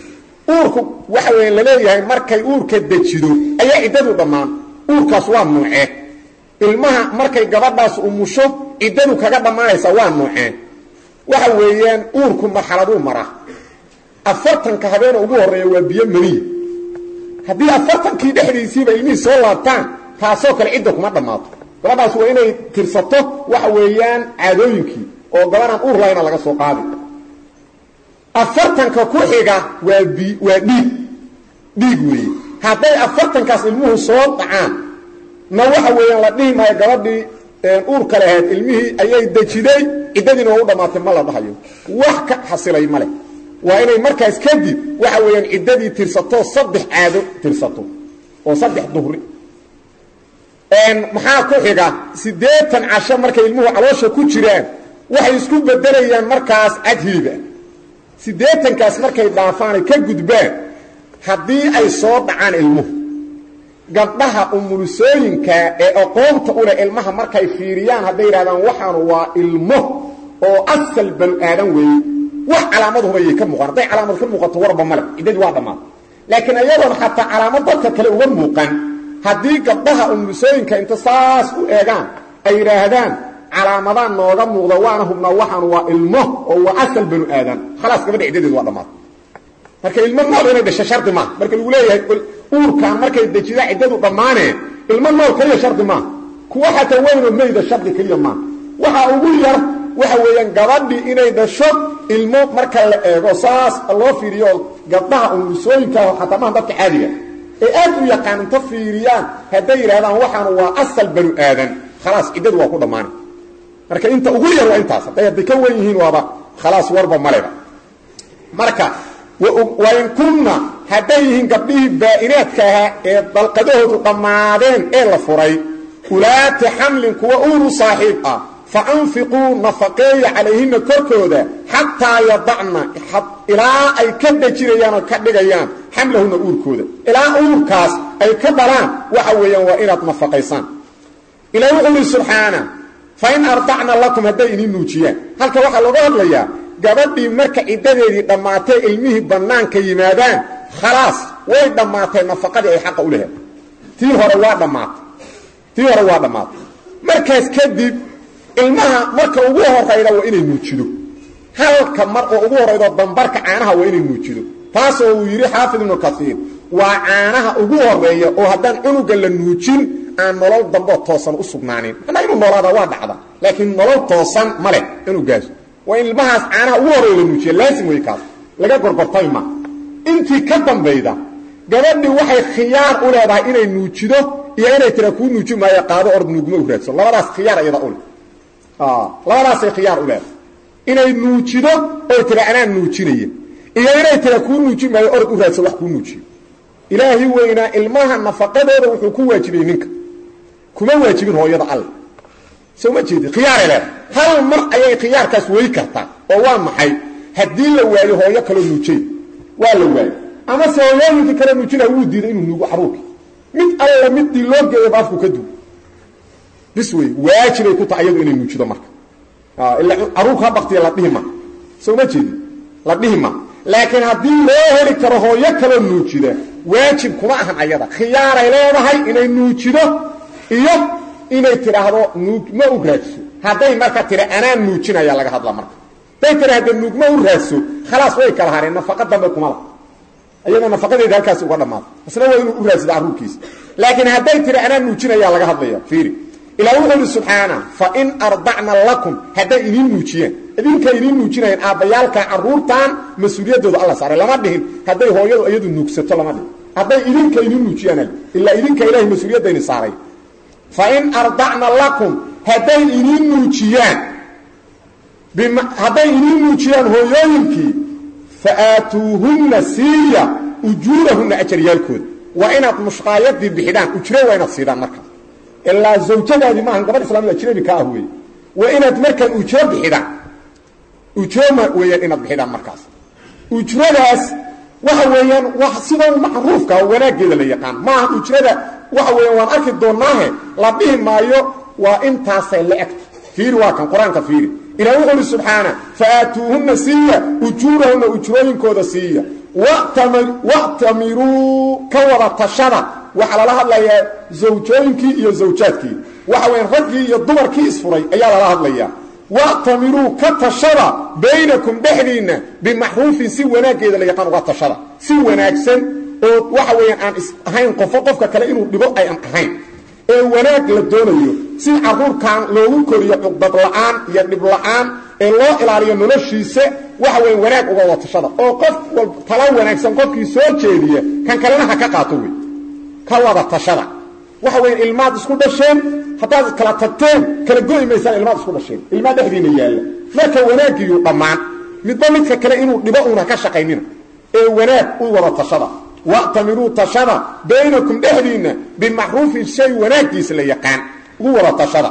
uurku waxa weya laleeyahay markay uurka dejido ayaa ciddadu dhammaan uurkaas waa nuucee ilmaha markay gabadhaas umusho ciddadu kaga dhammaanaysa waa nuucee waxa weeyaan uurku marxaladuu maraa afartanka habeena ugu horreeya waa biyo maniya haddii afartankii dhexdiisiiba ilmihii soo laabtaan taasoo kale cidda kuma dhammaato gabadhaas waa inay tirsato waxa weeyaan caadooyinkii oo gabadhaan uur lahayna laga soo qaadi afartanka ku xiga waa bi waa dhiig dhiig weeye hadday afartankaas ilmuhu soo dhacaan na waxa weeyaan la dhihi maayo gabadhii uurka lahayd ilmihii ayay dejiday ciddadiina waa u dhammaatay ma la dhahayo wax ka xasilay ma leh waa inay markaas kadib waxa weeyaan ciddadii tirsato saddex caado tirsato oo saddex duhri maxaa ku xiga siddeetan casho markay ilmuhu caloosha ku jiraan waxay isku bedelayaan markaas cad hiliba siddeetankaas markay dhaafaanay ka gudbaan haddii ay soo dhacaan ilmuhu gabdhaha umulusooyinka ee aqoonta u leh ilmaha markay fiiriyaan hadday yidhahdaan waxaanu waa ilmo oo asal banu aadan weeye wax calaamaduhubayay ka muuqan hadday calaamad ka muuqato warba male ciddadii waa dhammaata laakiin ayadoon xataa calaamad dadka kale uga muuqan haddii gabdhaha umulusooyinka inta saas u eegaan ay yidhaahdaan calaamadaan nooga muuqda waana hubnaa waxaanu waa ilmo oo waa asal banu aadan khalaas gabadha ciddadeedu waa dhammaata marka ilmo nool inay dhasho shardi maaha marka lagu leeyahay uurkaan markay dejida ciddadu dhammaaneen ilmo nool keliya shardi maaha kuwa xataa weynoo meyda shardi keliya maaha waxaa ugu yar waxa weeyaan gabadhii inay dhasho ilmo marka la eego saas loo fiiriyo gabdhaha umulusooyinkaah xataa maha dadka caadiga ee aad u yaqaan inta fiiriyaan hadday yidhahdaan waxaanu waa asal banu aadan khalaas ciddadu waa ku dhammaanay marka inta ugu yar waa intaas hadday hadday ka wen yihiin waaba khalaas warba maleba marka wain kunna hadday yihiin gabdhihii baa'inaadka ahaa ee dalqadahoodu dhammaadeen ee la furay ulaati xamlin kuwa uuru saaxiib ah fa anfiquu nafaqeeya calayhina korkooda xataa yadacna ilaa ay ka dejinayaan oo ka dhigayaan xamlahuna uurkooda ilaa uurkaas ay ka dhalaan waxa weeyaan waa inaad nafaqaysaan ilaa wuxuu ihi subxaana fain ardacna lakum hadday idin nuujiyaan halka waxaa looga hadlayaa gabadhii marka ciddadeedii dhammaatay ilmihii bannaanka yimaadaan khalaas way dhammaatay nafaqadii ay xaqa u laheed tii hore waa dhammaatay tii hore waa dhammaatay markaas kadib ilmaha marka ugu horayda waa inay nuujido halka mar oo ugu horaydo dambarka caanaha waa inay nuujido taasoo uu yidhi xaafid ibnu kaiir waa caanaha ugu horeeya oo haddaan cunuga la nuujin aan nolol damboo toosan u sugnaanin macnaa inuu noolaada waa dhacda laakiin nolol toosan ma leh inuu gaaso waa in ilmahaas caanaha ugu horreeya la nuujiya laasim wey kaas laga gorgortay ma intii ka dambayda gabadhii waxay khiyaar u leedahay inay nuujido iyo inay tira kuu nuuji maayo qaado ord nuugma u raadso labadaas khiyaar iyada ule labadaasay khiyaar u leedahay inay nuujido oy tira anaan nuujinaya iyo inay tira kuu nuuji maayo orod u raadso wax kuu nuujiyo ilaahi weynaa ilmaha nafaqadooda wuxuu ku waajibiyey ninka kuma waajibin hooyada alle soo ma jeedi khiyaaray leedahay hal mar ayay khiyaarkaas wey kartaa oo waa maxay haddii la waayo hooyo kaloo nuujay waa la waayo ama se hooyooyinkii kale nuujinaya wuu diiday inuu nuugo caruurkii mid alle midii loo geeya baafku ka duw bis wey waajibay ku tahay iyadu inay nuujido marka ila caruurka ha baktiya la dhihi ma soo ma jeedi la dhihi ma laakiin haddii loo heli karo hooyo kaloo nuujida waajib kuma ahan ayada khiyaaray leedahay inay nuujido iyo inay tidhaahdo nuugma u raadso hadday marka tira anaan nuujinaya laga hadla marka hadday tidhaahdo nuugma u raadso khalaas way kala hareen nafaqa dambe kuma la iyada nafaqadeeda halkaasi uga dhammaada isna waa inuu u raadsado carruurkiisa laakiin hadday tiri anaan nuujinaya laga hadlaya fiiri ilaa wuxuu ihi subxaana fain ardacna lakum hadday idiin nuujiyeen idinka idiin nuujinayeen aabbayaalka carruurtan mas-uuliyaddooda alla saaray lama dhihin hadday hooyadu iyadu nuugsato lama dhihin hadday idinka idiin nuujiyaan ilaa idinka ilahay mas-uuliyadayni saaray fain ardacna lakum hadday idiin nuujiyaan hadday idiin nuujiyaan hooyooyinkii fa aatuuhunna siiya ujuurahunna ajaryaalkooda waa inaad mushqaayadii bixidhaan ujro waa inaad siidaan marka ilaa zawjadaadii maahan gabadh islaamida ajnabi ka ah weeye waa inaad markaan ujro bixidhaan ujroma weeyaan inaad bixidhaan markaas ujradaas waxa weeyaan wa sida macruufka wanaaggeeda la yaqaan maaha ujrada waxa weeyaan waan arki doonaahe la dhihi maayo waa intaasay la egta fiiri waa kan qur-aanka fiiri ilah wuxuu uhi subxaana faaatuuhunna siiya ujuurahunna ujrooyinkooda siiya wa'tamiruu ka wada tashada waxaa lala hadlayaa zawjooyinkii iyo zawjaadkii waxa weyan raggii iyo dumarkii isfuray ayaa lala hadlayaa wa'tamiruu ka tashada baynakum dhexdiinna bimaxruufin si wanaaggeeda la yaqaan uga tashada si wanaagsan oo waxa weeyaan aan is ahayn qofo qofka kale inuu dhibo ayaan ahayn ee wanaag la doonayo si carruurkan loogu koriyo cuqdad la'aan iyo dhib la'aan ee loo ilaaliyo noloshiisa waxa weya wanaag uga wada tashada oo qof wal tala wanaagsan qofkii soo jeediya kan kalena ha ka qaato wey ka wada tashada waxa weya ilmaad isku dhasheen haddaad kala tagteen kala go'i maysaan ilmaad isku dhasheen ilmaa dhexdiina yaalla marka wanaaggiiyuu dhammaan midba midka kale inuu dhibo uuna ka shaqaynina ee wanaag u wada tashada wa'tamiruu tashada baynakum dhexdiinna bimaxruufin shay wanaaggiisa la yaqaan ugu wada tashada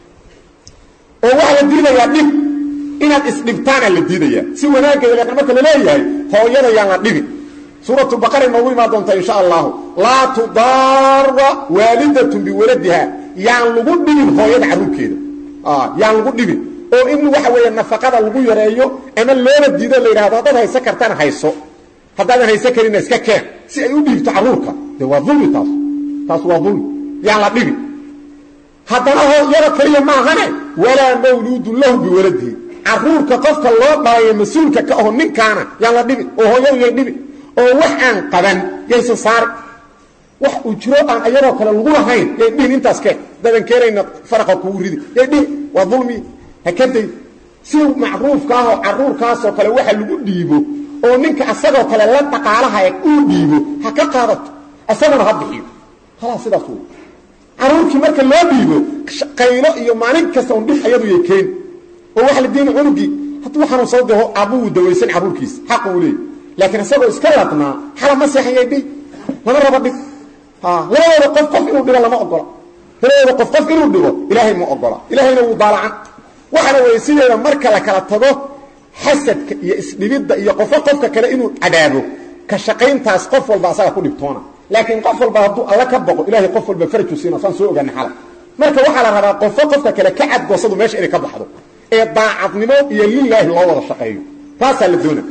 oo waxaa la diidayaa dhib inaad isdhibtaana la diidayaa si wanaaggeeda la yaqaan marka la leeyahay hooyada yaan la dhibin suuratu baqara inoogu imaan doontaa insha allahu laa tudaara waalidatun biwaladiha yaan lagu dhibin hooyada carruurkeeda yaan lagu dhibin oo in waxa weeye nafaqada lagu yareeyo ama loola diido la yidhahdo haddaad hayso kartana hayso haddaadan haysan karina iska keen si ay u dhiibto carruurka de waa ulmi taas taas waa ulmi yaan la dhibin haddana hooyada keliya maahane walaa mawluudun lahu biwaladihi carruurka qofka loo dhalayo mas-uulka ka aho ninkaana yaan la dhibin oo hooyadu yay dhibin oo wax aan qaban yaysan saari wax ujro aan ayadoo kale lagu lahayn yay dhihin intaas keen dadan keenayna faraqa kugu ridi yay dhihin waa dulmi hakaday si macruufka ahoo carruurkaasoo kale waxa lagu dhiibo oo ninka asagoo kale la dhaqaalaha uu dhiibo ha ka qaadato asaguna ha bixiyo halaa sidaas wey carruurkii marka loo dhiibo qaylo iyo maalin kasta un dhib ayadu yay keeni oo waxa la diini cunugii hadduu xanuunsado de aabuu dawaysan carruurkiisa xaq uu leeyay laakiin isagoo iska ladnaa xala ma seexayay dhib lama raba dhib labadooda qof qof inuu dhibo lama ogola labadooda qof qof inuu dhibo ilaahay ma ogola ilaahayna wuu daalacan waxaana weeye sideeda marka la kala tago xasadka iyo isdhibidda iyo qofo qofka kale inuu cadaabo ka shaqayntaas qof walba asaga ku dhibtoona laakiin qof walba hadduu alla ka boqo ilahay qof walba faraju siina saan soo ogaana xala marka waxaa la rabaa qofo qofka kale ka cadgoosadu meesha inay ka baxdo ee daacadnimo iyo lilaahi loo wada shaqeeyo taasaa la doona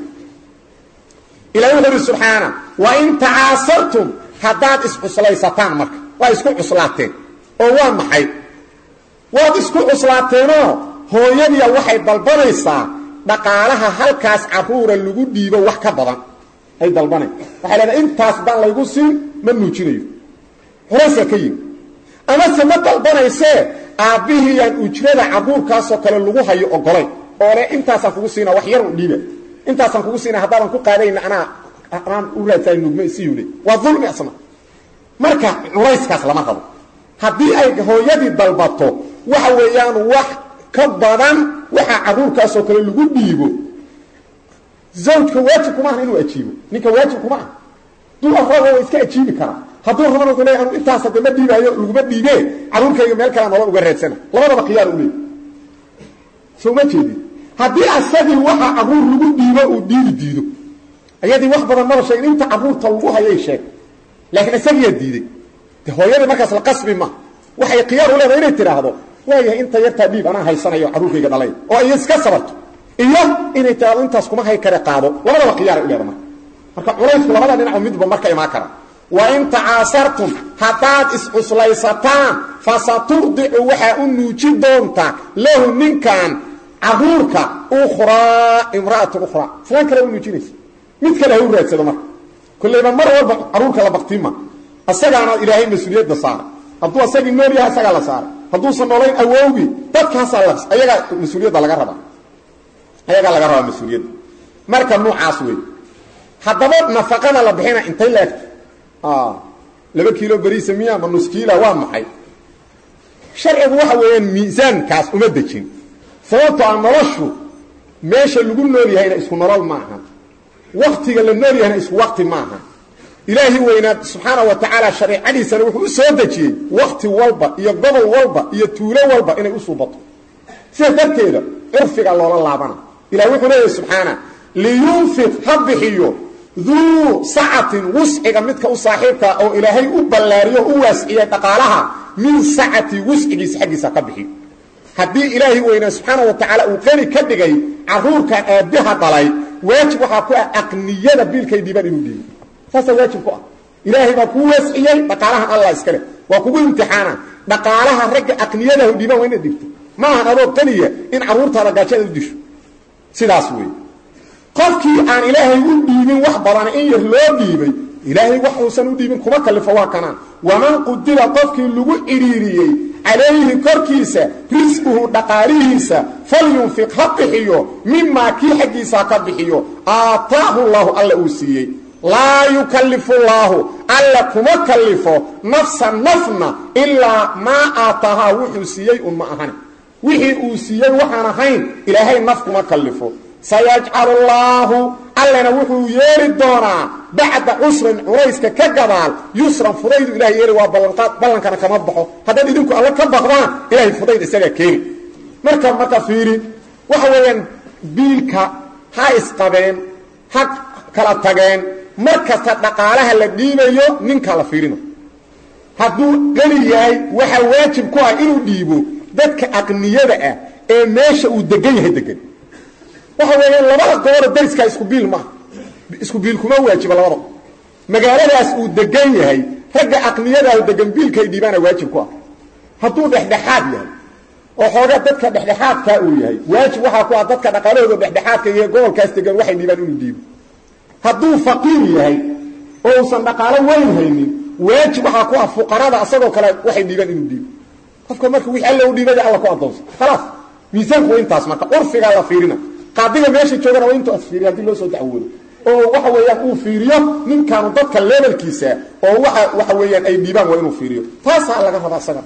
ilahi wuxu uhi subxaana wain tacaasartum haddaad iscuslaysataan marka waa isku cuslaateen oo waa maxay waad isku cuslaateenoo hooyadiya waxay dalbanaysaa dhaqaalaha halkaas carruura lagu dhiibo wax ka badan ay dalbanay waxay leedahay intaas daan laygu siin ma nuujinayo culaysaa ka yimi ama amase ma dalbanaysee aabbihiyaan ujrada caruurkaasoo kale lagu hayo ogolay oo le intaasaan kugu siina wax yar u dhiiba intaasaan kugu siina haddaadan ku qaadayna anaa anaan u raadsaay nugme siyule waa dulmi asna marka culayskaas lama rabo haddii ay hooyadii dalbato waxa weeyaan wax ka badan waxaa caruurkaasoo kale lagu dhiibo zawjka waajib kuma aha inuu ajiibo ninka waajib kuma ah duu rabo waa iska ajiibi karaa hadduu rabana wuxuu leeyahay anu intaas hadda ma dhiibaayo laguma dhiibee caruurkayga meel kale nolol uga raadsana labadaba khiyaar u leey soo ma jeedin haddii asagii waxa caruur lagu dhiibo uu dhiibi diido ayadii wax badan maba sheegin inta caruurta lagu hayay sheeg laakiin isagiyaa diiday de hooyadii markaas la qasbi ma waxay khiyaar u leedahay inay tidhaahdo waayahay inta yartaa dhiib anaa haysanayo caruurkayga dhalay oo ay iska sabarto iyo inay tidhahdo intaas kuma hay kare qaado labadaba khiyaara u leeda marka marka culaysku labada dhinaco midba marka imaan kara wain tacaasartum haddaad iscuslaysataan fasaturdicu waxaa u nuuji doonta lahu ninkan caruurka ukhraa imra'atun ukhraa islaan kale u nuujinaysa mid kale ha u raadsado marka kollayba mar walba caruurka la baktima asagaana ilaahay mas-uuliyadda saaray hadduu asagii nool yahay asagaa la saaray hadduusan noolayn awowgii dadkaasaa ayagaa mas-uuliyadda laga rabaa ayagaa laga rabaa mas-uuliyadda marka nuucaas wey haddaba nafaqada la bixina intay leegta laba kiilo beriisa miya ma nus kiila waa maxay sharcigu waxa weeyaan miisaankaas uma dejin sababto a noloshu meesha lagu nool yahayna isku nolol maaha waktiga la nool yahayna isku wakti maaha ilaahi weynaa subxaana wa tacaala shareicadiisana wuxuu u soo dejiyey wakti walba iyo gobol walba iyo tuulo walba inay u suubato sidaas darteeda curfiga loola laabana ilah wuxuu leeyahy subxaana liyunfiq ha bixiyo duu sacatin wusciga midka u saaxiibkaa oo ilaahay u ballaariyo u waasciyey dhaqaalaha min sacati wuscigiisa xaggiisa ka bixiyo haddii ilaahay weynaa subxaana wa tacaala uu qani ka dhigay caruurkan aabbaha dhalay waajib waxaa ku ah aqniyada biilkay dhiibaan inuu dhiibo saasaa waajib ku ah ilaahay baa kuu waasciyey dhaqaalahan allah iska leh waa kugu imtixaana dhaqaalaha ragga aqniyadahu dhiibaan waa inaad dhigto ma ahan adoo qaniya in carruurtaada gaajada u disho sidaas weeye qofkii aan ilaahay u dhiibin wax badan in yar loo dhiibay ilaahay wax uusan u dhiibin kuma kalifo waa kanaan waman qudira qofkii lagu cidhiiriyey calayhi korkiisa risquhu dhaqaalihiisa falyunfiq ha bixiyo mimaa kii xaggiisa ka bixiyo aataahu llahu alla uu siiyey laa yukallifu llaahu alla kuma kallifo nafsa nafna ilaa maa aataahaa wuxuu siiyey un ma ahan wixii uu siiyey waxaan ahayn ilaahay naf kuma kallifo sayajcalu llaahu allana wuxuu yeeli doonaa bacda cusrin culayska ka gadaal yusran fudaydu ilahay yeeli waa ballanqaad ballankana kama baxo haddaad idinku alle ka baqdaan ilahay fudayd isagaa keeni marka marka fiiri waxa weeyaan biilka ha isqabeen ha kala tageen mar kasta dhaqaalaha la dhiibayo ninka la fiirino hadduu qani yahay waxaa waajib ku ah inuu dhiibo dadka aqniyada ah ee meesha uu degan yahay degan waxa weeyaan labada gobola dariskaa isku biil maaha isku biil kuma waajiba labada magaaladaas uu degan yahay ragga aqniyadaah degan biilkay dhiibaana waajib ku ah hadduu dhexdhexaad yahay oo xoogaa dadka dhexdhexaadkaa uu yahay waajib waxaa ku ah dadka dhaqaalahooda dhexdhexaadka iyo gobolkaas degan waxay dhiibaan inuu dhiibo hadduu faqiir yahay oo uusan dhaqaalo weyn haynin waajib waxaa ku ah fuqarada asagoo kale waxay dhiibaan inuu dhiibo qofka marka wixii alla u dhiibaya alla ku addoonsa khalaas miisaanku waa intaas marka curfigaa la fiirina qaadiga meesha joogana waa intuu asfiiriy hadii loo soo dacwoodo oo waxa weeyaan uu fiiriyo ninkaanu dadka levelkiisa oo waa waxa weeyaan ay dhiibaan waa inuu fiiriyo taasaa laga rabaa isaga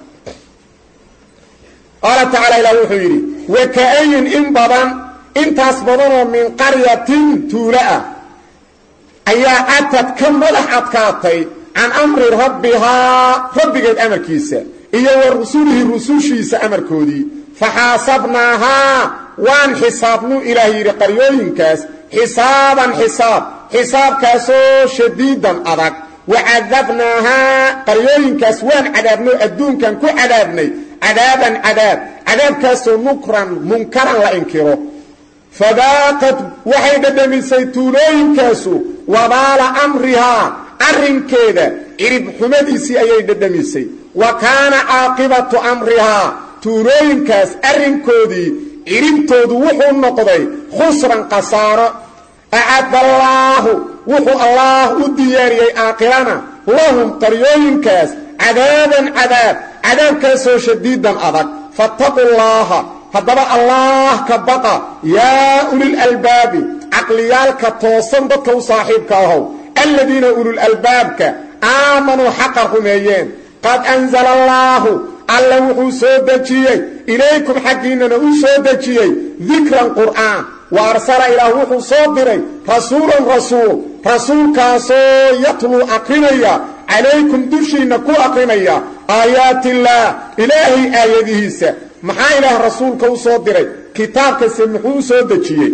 qaala tacaala ilah wuxuu yidhi waka'ayin in badan intaas badanoo min qaryatin tuulo ah ayaa atad ka madax adkaatay can amri rabbihaa rabbigeed amarkiisa iyo wa rusulihi rusushiisa amarkoodii faxaasabnaahaa waan xisaabnuu ilaah yidhi qaryooyinkaas xisaaban xisaab xisaabkaasoo shadiidan adag wacadabnaahaa qaryooyinkaas waan cadaabnoo adduunkan ku cadaabnay cadaaban cadaab cadaabkaasoo nukran munkaran la inkiro fadaaqad waxay dhadhamisay tuulooyinkaasu wabaala amrihaa arrinkeeda cirib xumadiisii ayay dhadhamisay wa kaana caaqibatu amrihaa tuulooyinkaas arrinkoodii ciribtoodu wuxuu noqday khusran khasaaro acadallaahu wuxuu allaah u diyaariyey aakhirana lahum qaryooyinkaas cadaaban cadaab cadaabkaasoo shadiidan adag fattaqu llaaha haddaba allaah ka baqa yaa ulil albaabi caqliyaalka toosan dadka u saaxiibka ahow aladiina ulul albaabka aamanuu xaqa rumeeyeen qad anzala allaahu alla wuxuu soo dejiyey ilaykum xaggiinnana u soo dejiyey dikran qur'aan wa arsala ilaah wuxuu soo diray rasuulan rasuul rasuulkaasoo yatluu aqrinaya calaykum dushiinna ku aqrinaya aayaatillaah ilaahay aayadihiisa maxaa ilaah rasuulka u soo diray kitaabkase muxuu u soo dejiyey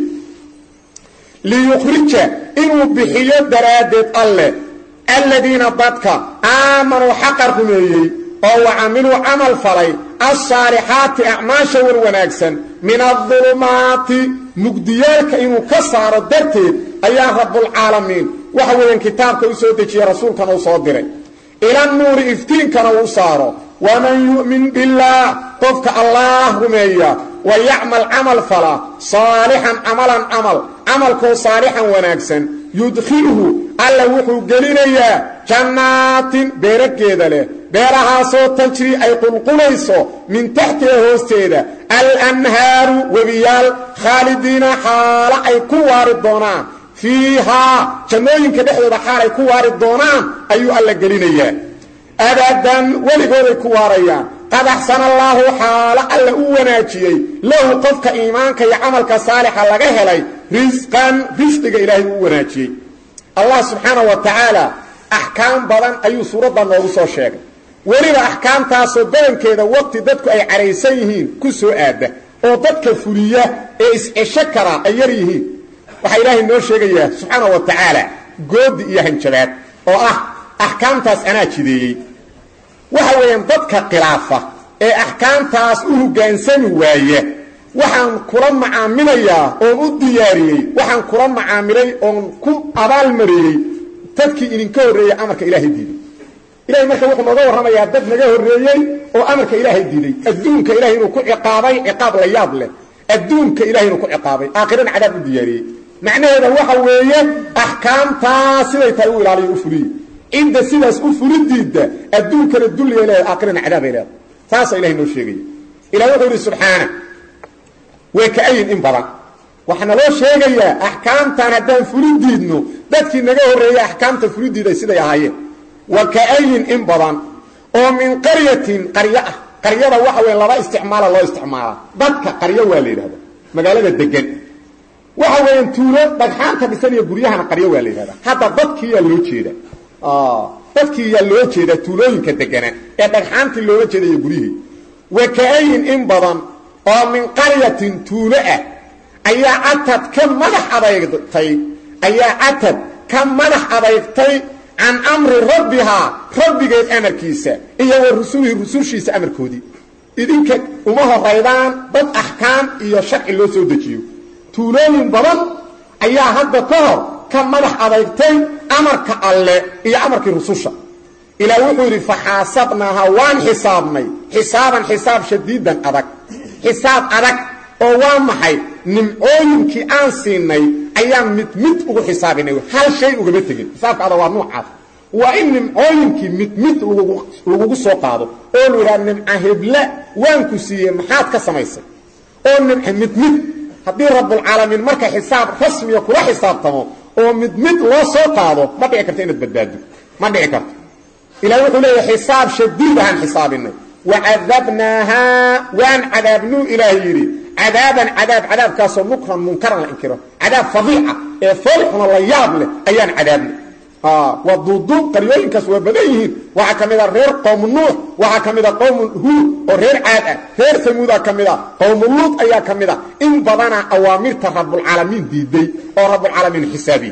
liyukhrija inuu bixiyo daraaddeed alleh aladiina dadka aamanuu xaqa rumeeyey oo wa camiluu camal falay alsaalixaati acmaasha war wanaagsan min adulumaati mugdiyaalka inuu ka saaro darteed ayaa rabbulcaalamiin waxa weeyaan kitaabka u soo dejiyey rasuulkana u soo diray ila nuuri iftiinkana uu saaro waman yu'min billaah qofka allaah rumeeya wa yacmal camal fala saalixan camalan camal camalkoo saalixan wanaagsan yudkhilhu alla wuxuu gelinayaa jannaatin beerageeda leh beerahaasoo tajri ay qulqulayso min taxtiha hoosteeda alanhaaru webiyaal khaalidiina xaalo ay ku waari doonaan fiihaa jannooyinka dhexdooda xaal ay ku waari doonaan ayuu alla gelinayaa abadan weligooday ku waarayaan qad axsana allaahu xaalo alla u wanaajiyey lahu qofka iimaanka iyo camalka saalixa laga helay risqan risqiga ilaahay u wanaajiyey allah subxaana wa tacaala axkaam badan ayuu suuradda noogu soo sheegay weliba axkaamtaasoo badankeeda waqti dadku ay cadhaysan yihiin ku soo aada oo dadka fuliya ee is-cesho karaa ay yar yihiin waxaa ilaahay noo sheegayaa subxaana wa tacaala goodi iyo hanjabaad oo ah axkaamtaas anaa jideeyey waxa weeyaan dadka khilaafa ee axkaamtaas u hoggaansami waaya waxaan kula macaamilayaa oon u diyaariyey waxaan kula macaamilay oon ku abaalmariyey dadkii idinka horreeyey amarka ilaahay diiday ilahay marka wuxuu nooga warramayaa dad naga horreeyey oo amarka ilaahay diiday adduunka ilahay inuu ku ciqaabay ciqaab la yaab leh adduunka ilahay inuu ku ciqaabay aakhirana cadaab u diyaariyey macnaheeda waxa weeye axkaamtaas siday tahay u ilaaliyo u fuliye cidda sidaas u fulidiidda adduunkana dulligay leedahay aakhirana cadaabay leedahay taasaa ilahay noo sheegaya ilah wuxuu yidhi subxaana way ka-ayin in badan waxaana loo sheegayaa axkaamtan haddaan fulidiidno dadkii naga horreeyey axkaamta fulidiiday siday ahaayeen wa ka-ayin in badan oo min qaryatin qaryo ah qaryada waxa weya laba isticmaala loo isticmaalaa dadka qaryo waa la yidhahda magaalada degan waxa weeyaan tuulo dhagxaanta dhisan iyo guryahana qaryo waa la yidhahda hadda dadkiiyaa loo jeeda dadkii yaa loo jeedaa tuulooyinka degana ee dhagxaantii loola jeeda iyo guryihii wa ka-ayin in badan oo min qaryatin tuulo ah ayaa catad ka madax adeygtay ayaa catad ka madax adeygtay can amri rabbihaa rabbigeed amarkiisa iyo wa rusulihi rusushiisa amarkoodii idinka uma horaydaan dad axkaam iyo sharci loo soo dejiyo tuulooyin badan ayaa hadda ka hor ka madax adeygtay amarka alle iyo amarkii rususha ilaah wuxuu yidhi faxaasabnaaha waan xisaabnay xisaaban xisaab shadiidan adag xisaab adag oo waa maxay nimcooyinkii aan siinay ayaan mid mid ugu xisaabinay hal shay ugama tegin xisaabka adag waa nuucaas waa in nimcooyinkii mid mid lagugu soo qaado oo lu yidhaha nimca hebla waan ku siiyey maxaad ka samaysay oo nimca mid mid haddii rabbulcaalamiin marka xisaab rasmiya kula xisaabtamo oo mid mid loo soo qaado ma dhici karto inaad badbaado ma dhici karto ilahi wuxuu leeyahay xisaab shadiid ahaan xisaabinay wacadabnaahaa waan cadaabnuu ilaah yidhi cadaaban cadaab cadaabkaasoo nukran munkaran la inkiro cadaab fadiica ee foolxuna la yaab leh ayaan cadaabnay waa duuduub qaryooyinkaas waa badan yihiin waxaa ka mid a reer qowmu nuux waxaa ka mid a qowmu huud oo reer caad ah reer samuudaa ka mid a qowmu luud ayaa ka mid a in badana awaamirta rabbulcaalamiin diiday oo rabbulcaalamiin xisaabiyey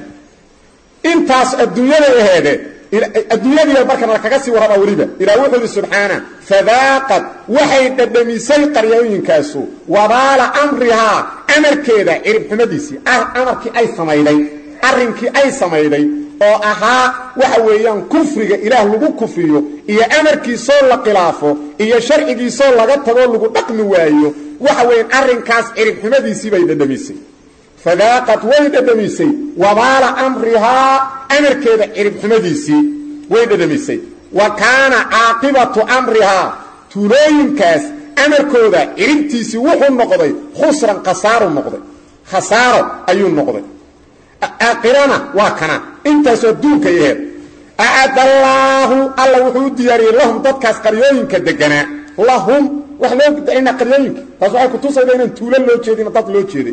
intaas adduunyada aheede adduunyadiiba markan lakaga sii warraba weliba ilah wuxuu yidhi subxaana fadaaqad waxay dhadhamisay qaryooyinkaasu wabaala amrihaa amarkeeda ciribxumadiisii amarkii ay samayday arrinkii ay samayday oo ahaa waxa weeyaan kufriga ilaah lagu kufriyo iyo amarkiisoo la khilaafo iyo sharcigiisoo laga tagoo lagu dhaqmi waayo waxa weeyaan arrinkaas ciribxumadiisii bay dhadhamisay fadaaqad way dhadhamisay wabaala amrihaa amarkeeda ciribxumadiisii way dhadhamisay wa kaana caaqibatu amrihaa tuulooyinkaas amarkooda ciribtiisii wuxuu noqday khusran khasaaru noqday khasaaro ayuu noqday aakhirana waa kana intaasoo adduunka yaheed acadallaahu alla wuxuu u diyaariyey lahum dadkaas qaryooyinka deganaa lahum wax loo dacina qaryooyinka taas waxay kutusayda inaan tuulo loo jeedin dad loo jeeday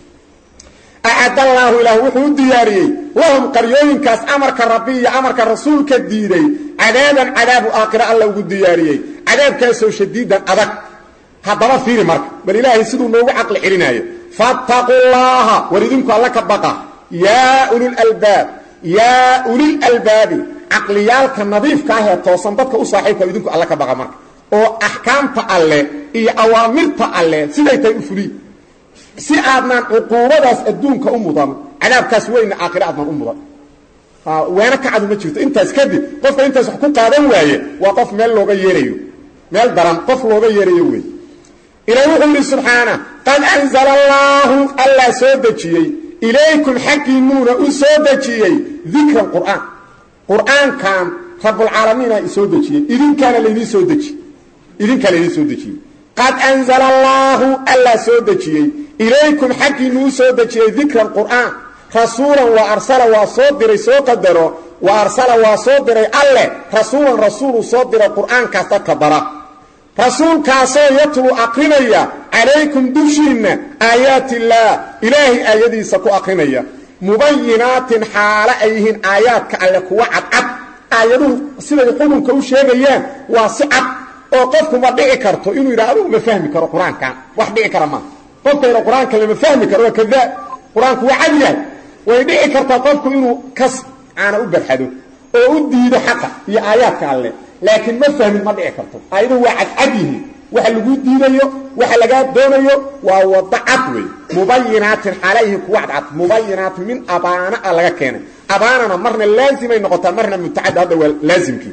acadallaahu ilaah wuxuu u diyaariyey lahum qaryooyinkaas amarka rabbi iyo amarka rasuulka diiday cadaaban cadaabu aakhira alla ugu diyaariyey cadaabkaasoo shadiidan adag haddaba fiiri marka bal ilaahay siduu noogu caqli celinaayo fattaquu llaaha war idinku alla ka baqa yaa ulilalbaab yaa ulilalbaabi caqliyaalka nadiifka ahee toosan dadka u saaxiibka idinku alla ka baqa marka oo axkaamta alle iyo awaamirta alle siday tahay u fuliy si aadnaan cuquubadaas adduunka u mudan cadaabkaas weyna aakhira aadnaan u mudan weena kacadu ma jirto intaas kadib qofka intaas wax ku qaadan waaye waa qof meel looga yeerayo meel daran qof looga yeerayo wey ilaah wuxuu yidhi subxaana qad anzala allaahu allaa soo dejiyey ilaykum xaggiinnuuna u soo dejiyey dikran qur'aan qur'aankan rabbulcaalamiina isoo dejiyey idinkaana laydin soo dejiy idinkaa laydin soo dejiyey qad anzala allaahu allaa soo dejiyey ilaykum xaggiinnu u soo dejiyey dikran qur'aan rasuulan wa arsala waa soo diray soo qadaro wa arsala waa soo diray alleh rasuulan rasuuluu soo diray qur'aankaas dadka bara rasuulkaasoo yatlu aqrinaya calaykum dushiinna aayaati illaah ilaahay aayadiisa ku aqrinaya mubayinaatin xaalo ay yihiin aayaadka alle kuwa cadcad aayaduhu siday xukunka u sheegayaan waa si cad oo qofku ma dhici karto inuu yidhaha adugu ma fahmi karo qur-aankan wax dhici kara maa qofkayna qur-aanka lama fahmi karo waa kadaab qur-aanku waa cad yahay way dhici kartaa qofku inuu kas caana u barxado oo u diido xaqa iyo aayaadka alle laakiin ma fahmin ma dhici karto aayaduhu waa cadcad yihiin waxa lagu diidayo waxa lagaa doonayo waa wado cad wey mubayinaatin xaalayhi kuwa cadcad mubayinaat min abaana a laga keenay abaanana marna laazimay noqotaa marna mutacaddi hadda waa laazimkii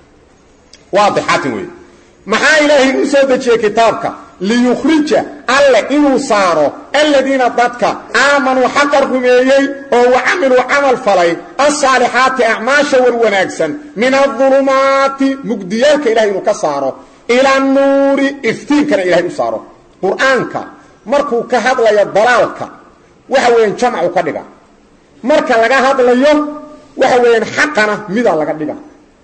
waadixaatin wey maxaa ilaahay u soo dejiyey kitaabka liyukhrija alle inuu saaro aladiina dadka aamanuu xaqa rumeeyey oo wa camiluu camal falay alsaalixaati acmaasha war wanaagsan min adulumaati mugdiyaalka ilahay inuu ka saaro ila nuuri iftiinkana ilahay u saaro qur-aanka markuu ka hadlayo dalaalka waxa weeyaan jamcu ka dhiga marka laga hadlayo waxa weeyaan xaqana mida laga dhiga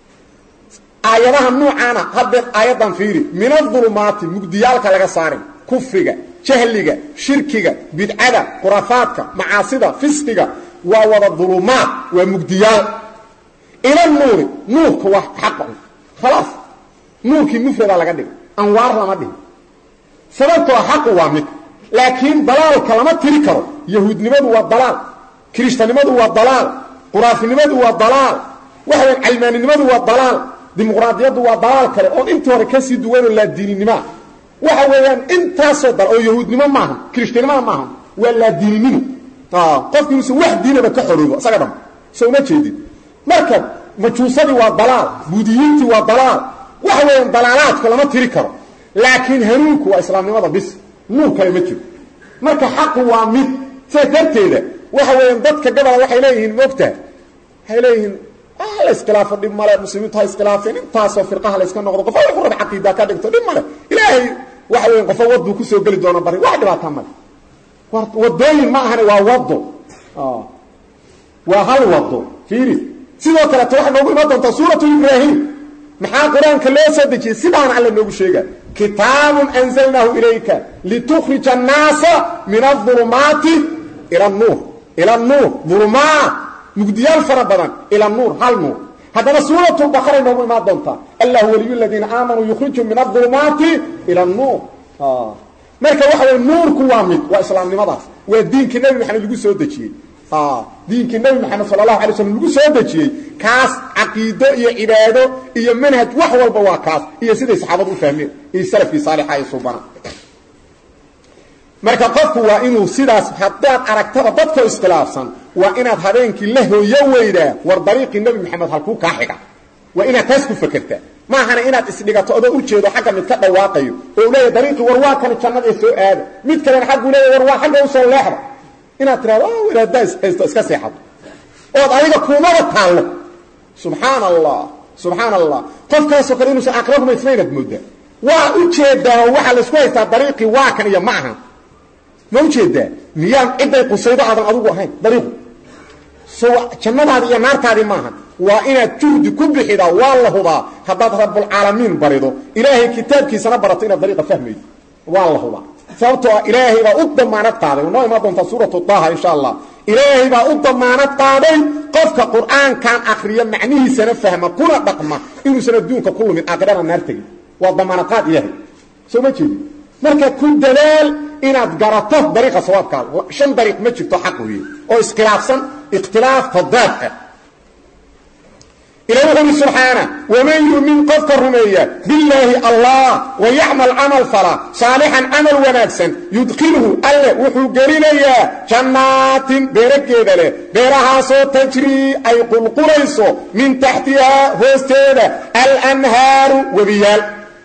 aayadaha nuucaana haddee aayaddan fiiri min adulumaati mugdiyaalka laga saarin kufriga jahliga shirkiga bidcada khurafaadka macaasida fisqiga waa wada dulumaad waa mugdiyaal ila nuuri nuurka waa xaqa khalaas nuurkii mufrada laga dhiga anwaar lama dhihin sababtoo xaqu waa mid laakiin dalaalka lama tiri karo yahuudnimadu waa dalaal kirishtanimadu waa dalaal quraafinimadu waa dalaal waxa weyan calmaaninimadu waa dalaal dimuqraadiyaddu waa dalaal kale oo intii hore kasii duwanoo laadiininimaa waxa weeyaan intaasoo dal oo yahuudnimo maaha kirishtanimada maaha waa laadiininimo qofki inuusan wax diinaba ka xoroobo isaga dham so uma jeedin marka majuusadii waa dalaal buudiyiintii waa dalaal waxa weeyaan dalaalaadku lama tiri karo laakiin hanuunku waa islaamnimada bis nuur kale ma jiro marka xaqu waa mid sidaas darteeda waxa weeyaan dadka gabola waxay leeyihiin moogtaha waxay leeyihiin la iskhilaafo dhib male muslimiintu ha iskhilaafeen intaasoo firqaha la yska noqdo qofa wuxuu raba caqiida ka dhigto dhib male ilaahay waxa weyan qofa waduu kusoo geli doona bari wax dhibaata male wadooyin ma ahane waa wado waa hal wado fiiri sidoo kaleeto waxay noogu imaan doontaa suuratu ibraahim maxaa qur-aanka loo soo dejiyey sidaana alla noogu sheega kitaabun anzalnaahu ilayka litukhrija annaasa min aulumaati ila nuur ila nuur ulumaa mugdiyaal fara badan ila nuur hal nuur haddana suuratu baqaray noogu imaan doontaa allahu waliyu ladiina aamanuu yukhrijum min aulumaati ila nuur marka waxa wey nuurku waa mid waa islaamnimadaas waa diinkii nebi maxamed lagu soo dejiyey diinkii nebi maxamed sala allahu alay slam lagu soo dejiyey kaas caqiido iyo cibaado iyo manhaj wax walba waa kaas iyo siday saxaabadu u fahmeen iyo salafkii saalixa ee suubana marka qofku waa inuu sidaas haddaad aragtaba dadkoo iskhilaafsan waa inaad habeenkii la hooyo weydaa war dariiqii nebi maxamed halkuu kaa xiga waa inaad taas ku fakertaa maahana inaad isdhigato adoo ujeedo xagga mid ka dhawaaqayo oo u leeya dariiqii war waa kani jannada soo aada mid kalena xaggu leeya war waa xagga usoo leexda inaad tirahdo wadaaddaa ishaysto iska seexato ood adiga kuumada taallo subxaan allah subxaan allah qofkaasoo kale inuusan aakhira rumaysnaynaad moodaa waa ujeedaa waxaa laisku haystaa dariiqii waa kan iyo ma ahan ma ujeedaa miyaan cidday qusaydo aadan adugu ahayn dariiqu so jannadaadi iyo naartaadii maaha waa inaad juhdi ku bixidaa waa la hubaa haddaad rabbulcaalamiin barido ilaahay kitaabkiisana barato inaad dariiqa fahmaydo waa la hubaa sababtoo ah ilaahay baa u damaanad qaaday noo imaan doontaa suuratu taaha insha allah ilaahay baa u damaanad qaaday qofka qur'aankan akriya macnihiisana fahma kuna dhaqma inuusan adduunka ku lumin aakhirana naar tegin waa damaanad qaad ilaahay soo ma jeedi marka ku dadaal inaad garato dariiqa sawaabkaada shan dariiq ma jirto xaq weeye oo iskhilaafsan ikhtilaaf fadaad ah ilahi wuxu uhi subxaana waman yumin qofka rumeeya billaahi allah wayacmal camal fala saalixan camal wanaagsan yudkhilhu alle wuxuu gelinayaa jannaatin beerageeda leh beerahaasoo tajrii ay qulqulayso min taxtihaa hoosteeda alanhaaru webiyaal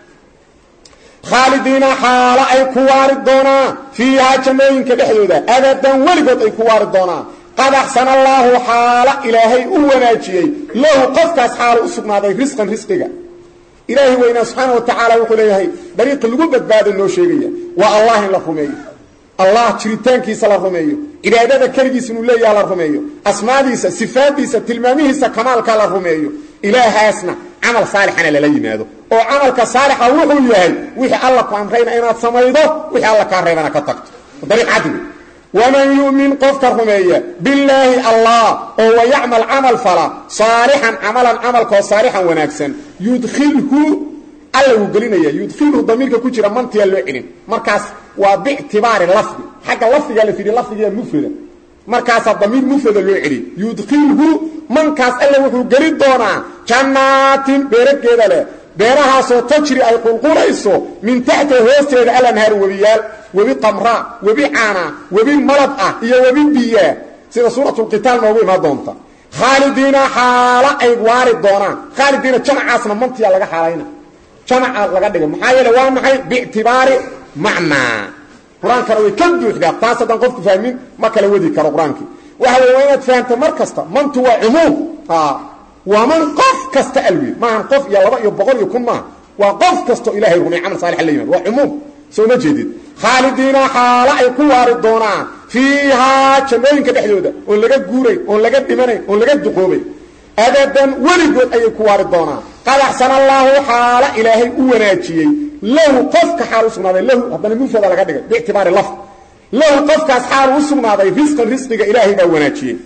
khaalidiina xaalo ay ku waari doonaan fiihaa jannooyinka dhexdooda abadan weligood ay ku waari doonaan qad axsana allaahu xaala ilaahay u wanaajiyey lahu qofkaas xaalo u sugnaaday risqan risqiga ilaahay weynaa subxaana wa tacaala wuxuu leeyahay dariiqi lagu badbaado noo sheegaya waa allah in la rumeeyo allah jiritaankiisa la rumeeyo cibaadada keligiisa inuu leeyaha la rumeeyo asmaadiisa sifaadiisa tilmaamihiisa kamaalka la rumeeyo ilaahaasna camal saalixana lala yimaado oo camalka saalixa wuxuu yahay wixii alla ku amrayna inaad samaydo wixii alla kaa reebana ka tagto dariiq cadli waman yu'min qofka rumeeya billaahi allah oo wayacmal camal fala saalixan camalan camalkoo saalixan wanaagsan yudkhilhu alla wuu gelinaya yudkhilhu damiirka ku jira mantiyaa loo celin markaas waa bictibaari lafdi xagga lafdigaa la fidhi lafdigiya mufrada markaasaa damiir mufrada loo celiy yudkhilhu mankaas alle wuxuu geli doonaa jannaatin beerageeda leh beerahaasoo tajri ay qulqulayso min taxta hoosteeda alanhaaru webiyaal webi qamraa webi caana webi malab ah iyo webi biyaa sida suuratulqitaal noogu imaan doonta khaalidiina xaalo ay waari doonaan khaalidiina jamacaasna mantiya laga xaalayna jamaca laga dhigay maxaa yeele waa maxay biictibaari macnaa qur-aankana way ka buuxdaa taas haddaan qofku fahmin ma kala wadi karo qur-aankii waxa wey waa inaad fahamta mar kasta mantu waa cumuum waa man qof kasta alweed maahan qof iyo laba iyo boqol iyo kun maaha waa qof kastoo ilahay rumey camal saalix la yimaad waa cumuum soo ma jeedid khaalidiina xaalo ay ku waari doonaan fiihaa jannooyinka dhexdooda oon laga guurayn oon laga dhimanayn oon laga duqoobay abadan weligood ayay ku waari doonaan qad axsana allaahu xaalo ilaahay u wanaajiyey lahu qofka xaal u sugnaaday lahu haddana mufrada laga dhigay biictibaari lafd lahu qofkaas xaal u sugnaaday risqan risqiga ilaahay baa wanaajiyey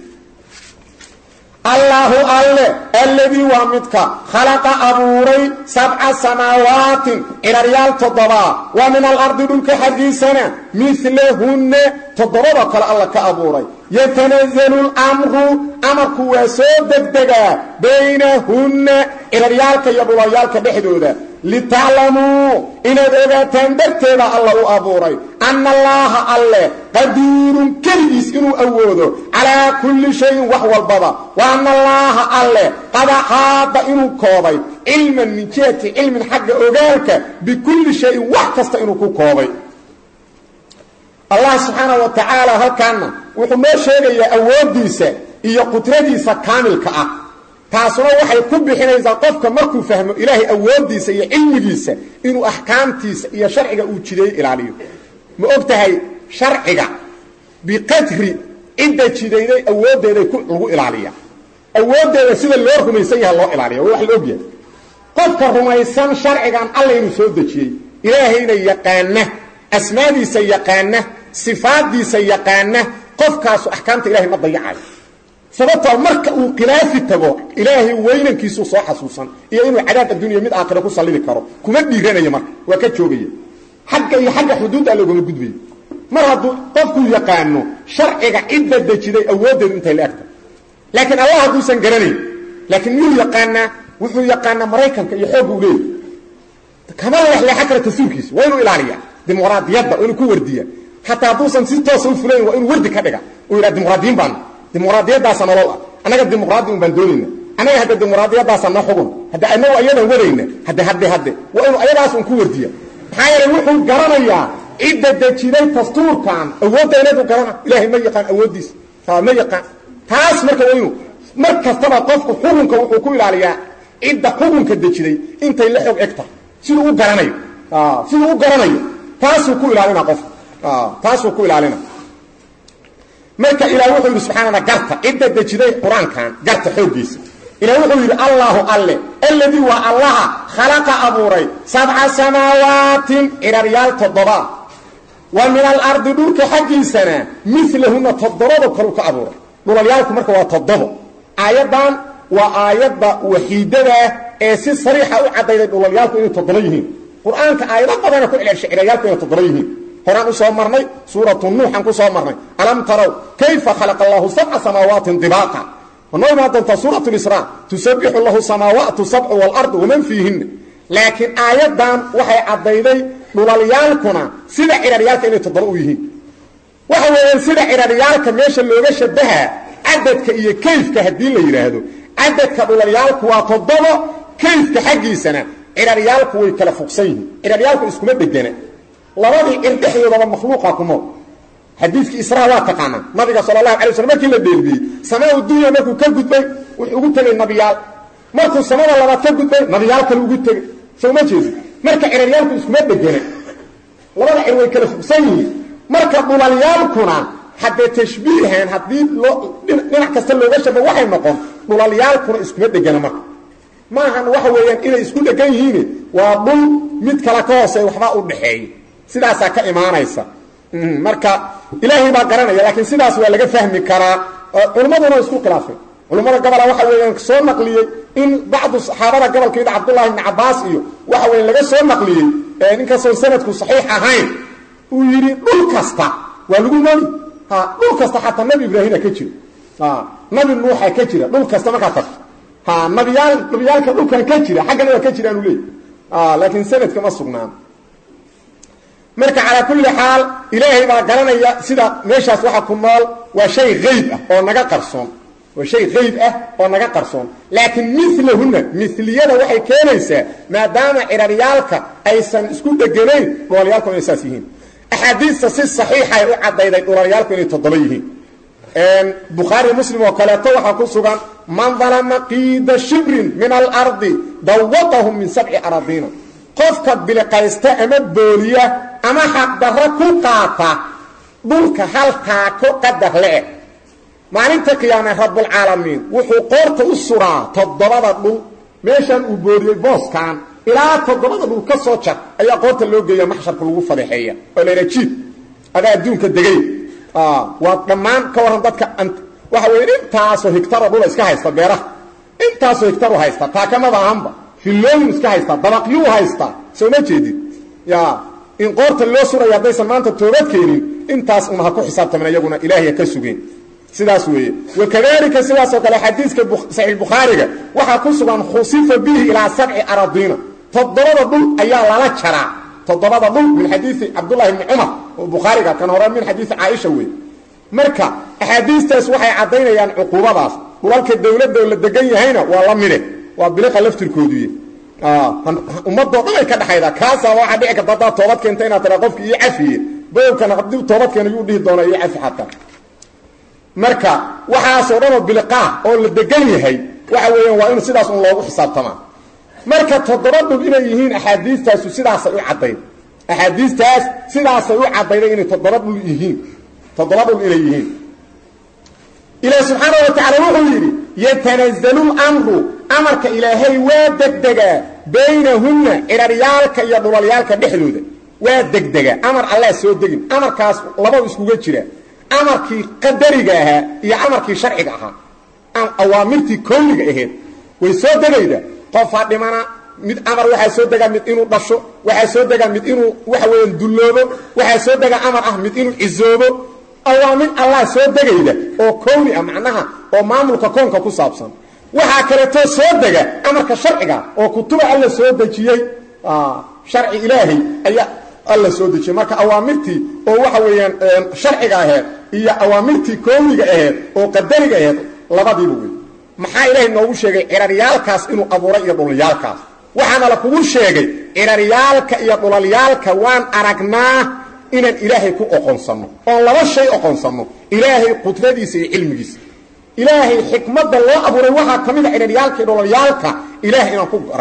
allaahu alle alladii waa midka khalaqa abuuray sabca samaawaatin ciraryaal toddobaa waa min alardi dhulka xaggiisana milahunna toddobada kale alla ka abuuray yatanazalu lamru amarku waa soo degdegaa baynahunna ciraryaalka iyo dhulayaalka dhexdooda litaclamuu inaad ogaataan darteeda alla u abuuray anna allaaha alle qadiirun keligiis inuu awoodo calaa kulli shayin wax walbaba wa anna allaaha alle qad axaada inuu koobay cilman min jihati cilmin xagga ogaalka bikulli shayin wax kasta inuu ku koobay allah subxaanah wa tacaala halkaana wuxuu noo sheegayaa awooddiisa iyo qudradiisa kaamilka ah taasuna waxay ku bixinaysaa qofka markuu fahmo ilaahay awooddiisa iyo cilmigiisa inuu axkaamtiisa iyo sharciga uu jideeyo ilaaliyo ma og tahay sharciga biqadri cidda jidayday awooddeeday lagu ilaaliya awooddeeda sida loo rumaysan yaha loo ilaaliya waa wax la ogyahay qofka rumaysan sharcigan alla inuu soo dejiyey ilaahayna yaqaana asmaadiisa yaqaana sifaaddiisa yaqaana qofkaasu axkaamta ilahay ma dayacayo sababtoo marka uu khilaafi tago ilaahay weynankiisuu soo xasuusan iyo inuu cadaab addunya mid aakhira ku sallidi karo kuma dhiiranayo marka waa ka joogaya xagga iyo xagga xuduudda loogama gudbayo mar hadduu qofkuu yaqaano sharciga cidda dejiday awooddeedu intay la egta laakiin allah hadduusan garanayn laakiin miyuu yaqaanaa wuxuu yaqaanaa maraykanka iyo xoogga u leeyahy kama lexleexa kara tasuurkiisa waa inuu ilaaliya dimuqraadiyadda waa inuu ku wardiya xataa hadduusan si toosa u fulayn waa inuu wardi ka dhiga uu yidhaha dimuqraadiyiin baana dimuqraadiyadaasa nolol ah annaga dimuqraadi un baan doonayna annaga hadde dimuqraadiyadaasa noo xugun hadde anagu ayadan wadayna hadde hadde hadde waa inuu ayadaas un ku wardiya maxaa yeelay wuxuu garanayaa cidda dejiday dastuurkan awoodda inadu garana ilaahay ma yaqaan awooddiisa ma yaqaan taas marka waa inuu mar kastaba qofku xukunka wuxuu ku ilaaliyaa cidda xukunka dejiday intay la xoog eg tahay siduu u garanayo siduu u garanayo taasuu ku ilaalina qofka taasuu ku ilaalina marka ilaah wuxuu yidhi subxaanana garta cidda dejiday qur-aankan garta xooggiisa ilaah wuxuu yidhi allaahu alle alladii waa allaha khalaqa abuuray sabca samaawaatin ciraryaal toddoba wa min alardi dhulka xaggiisana milahuna toddobado kalu ka abuuray dhulalyaalku marka waa toddobo aayaddan waa aayadda waxiidadah ee si sariixa u caddayday dhulalyaalku inay toddoba yihiin qur-aanka aayado badana ku celcelshay ciraryaalku inay toddoba yihiin horaan u soo marnay suuratu nuuxan ku soo marnay alam tarow kayfa khalaqa allahu sabca samaawaati dibaaqa wanoo imaan doontaa suurat lisraa tusabixu lahu samaawaatu sabcu waalardu waman fiihinna laakiin aayaddan waxay caddayday dhulalyaalkuna sida ciraryaalka inay toddoba u yihiin waxa weeyaan sida ciraryaalka meesha looga shabahaa cadadka iyo kayfka haddii la yidhaahdo cadadka dhulalyaalku waa toddobo kayfka xaggiisana ciraryaalku way kala fogsan yihiin ciraryaalku iskuma dhegana labadii cir dhexdoodaba makhluuqa ku nool xadiidkii israa waa taqaanaa nabiga sala allahu alay slm markii la dheelbiyey samaa dunya markuu ka gudbay wuxuu ugu tegey nabiyaal markuu samada labaad ka gudbay nabiyaal kale ugu tegey soo ma jeedi marka ciraryaalku iskuma dhegana labada cir way kala fogsan yihiin marka dhulalyaalkuna haddee tashbiihan haddii loo dhinac kasta looga shaba waxay noqon dhulalyaalkuna iskuma dhegana marka maahan waxa weeyaan inay isku dhegan yihiin waa dhul mid kale ka hooseey waxbaa u dhaxeeya sidaasaa ka imaanaysa marka ilaahay baa garanaya laakiin sidaas waa laga fahmi karaa culummaduna isku khilaafeen culummada gobola waxa weeyaan soo naqliyey in bacdu saxaabada gobolkeeda cabdullahi ibni cabaas iyo waxa weya laga soo naqliyey ninkastoon sanadku saxiix ahayn uu yidhi dhul kasta waa lagu nooli ha dhul kasta xataa nabi ibraahima ka jira nabi nuuxa ka jira dhul kasta markaa tagto ha nabiyaal nabiyaalka dhulkan ka jira xaggana waa ka jiraanu leey laakiin sanadka ma sugnaan marka calaa kulli xaal ilaahay baa garanaya sida meeshaas waxa ku nool waa shay hayb ah oo naga qarsoon waa shay hayb ah oo naga qarsoon laakiin milahuna miliyada waxay keenaysaa maadaama ciraryaalka aysan isku dheganayn dhulalyaalku inay saas yihiin axaadiista si saxiixay u caddayday dhulalyaalku inay toddoba yihiin bukhaari muslim oo kaleeto waxaa ku sugan man dalama qiida shibrin min alardi dawaqahum min sabci aradiina qofka biliqaysta ama booliya ama xaqdarro ku qaata dhulka halkaako qadar le-eg maalinta qiyaame rabbulcaalamiin wuxuu qoorta u suraa toddobada dhul meeshan uu booriyey booskan ilaa toddobada dhul ka soo jar ayaa qoorta loo geeya maxsharka lagu fadeexeeya oo layha jiid adaa adduunka degay waa dhammaan ka warran dadka waxa weya intaasoo higtaroo dhula iska haysta beeraha intaasoo higtaru haysta taakamada ahanba fillooyin iska haystaa dabaqyuu haystaa soo ma jeedid ya in qoorta loo suraya haddaysan maanta toobad keenin intaas una ha ku xisaabtamin iyaguna ilaahay ha ka sugeen sidaas weeye wakadalika sidaasoo kale xadiiska saxiix bukhaariga waxaa ku sugan khusifa bihi ilaa sabci aradiina toddobada dhul ayaa lala jaraa toddobada dhul min xadiisi cabdullahi bni cumar oo bukhaariga kan hore min xadiisi caaisha wey marka axaadiistaas waxay caddaynayaan cuquubadaas dhulalka dawladda oo la degan yahayna waa la mide waa biliqa laftirkooduy ummadoo dhan ay ka dhaxaydaa kaasaa waxaa dhici karta haddaad toobad keenta inaad tiraa qofki io cafiye bowlkana haddii toobad keena yuu dhihi doonaa iyo cafi xataa marka waxaasoo dhanoo biliqaa oo la degan yahay waxa weeyaan waa in sidaas un loogu xisaabtamaa marka toddoba dhul inay yihiin axaadiistaasu sidaasay u caddayd axaadiistaas sidaasay u caddayday inay toddoba dhul yihiin toddoba dhul inay yihiin ilaah subxaana wa tacaala wuxuu yidhi yatanazalu lmru amarka ilaahay waa degdegaa baynahunna ciraryaalka iyo dhulalyaalka dhexdooda waa degdegaa amar allaa soo degin amarkaas labau iskuga jira amarkii qadariga ahaa iyo amarkii sharciga ahaa awaamirtii kowniga ahayd way soo degayda qofaa dhimana mid amar waxaa soo degaa mid inuu dhasho waxaa soo degaa mid inuu waxa weeyaan dulloobo waxaa soo degaa amar ah mid inuu cizoobo awaamir allah soo degayda oo kowni ah macnaha oo maamulka koonka ku saabsan waxaa kaleetoo soo dega amarka sharciga oo kutuba alla soo dejiyey sharci ilaahay ayaa alla soo dejiyey marka awaamirtii oo waxa weeyaan sharciga aheed iyo awaamirtii kowniga aheed oo qadariga aheed labadiiba wey maxaa ilaahay noogu sheegay ciraryaalkaas inuu abuuray iyo dhulalyaalkaas waxaana la kugu sheegay ciraryaalka iyo dhulalyaalka waan aragnaa inaan ilaahay ku oqonsanno oon laba shay oqonsanno ilaahay qudradiisa iyo cilmigiisa ilaahay xikmadda loo abuuray waxaa ka mid a ciraryaalka iyo dhulalyaalka ilaahay inaan ku garanno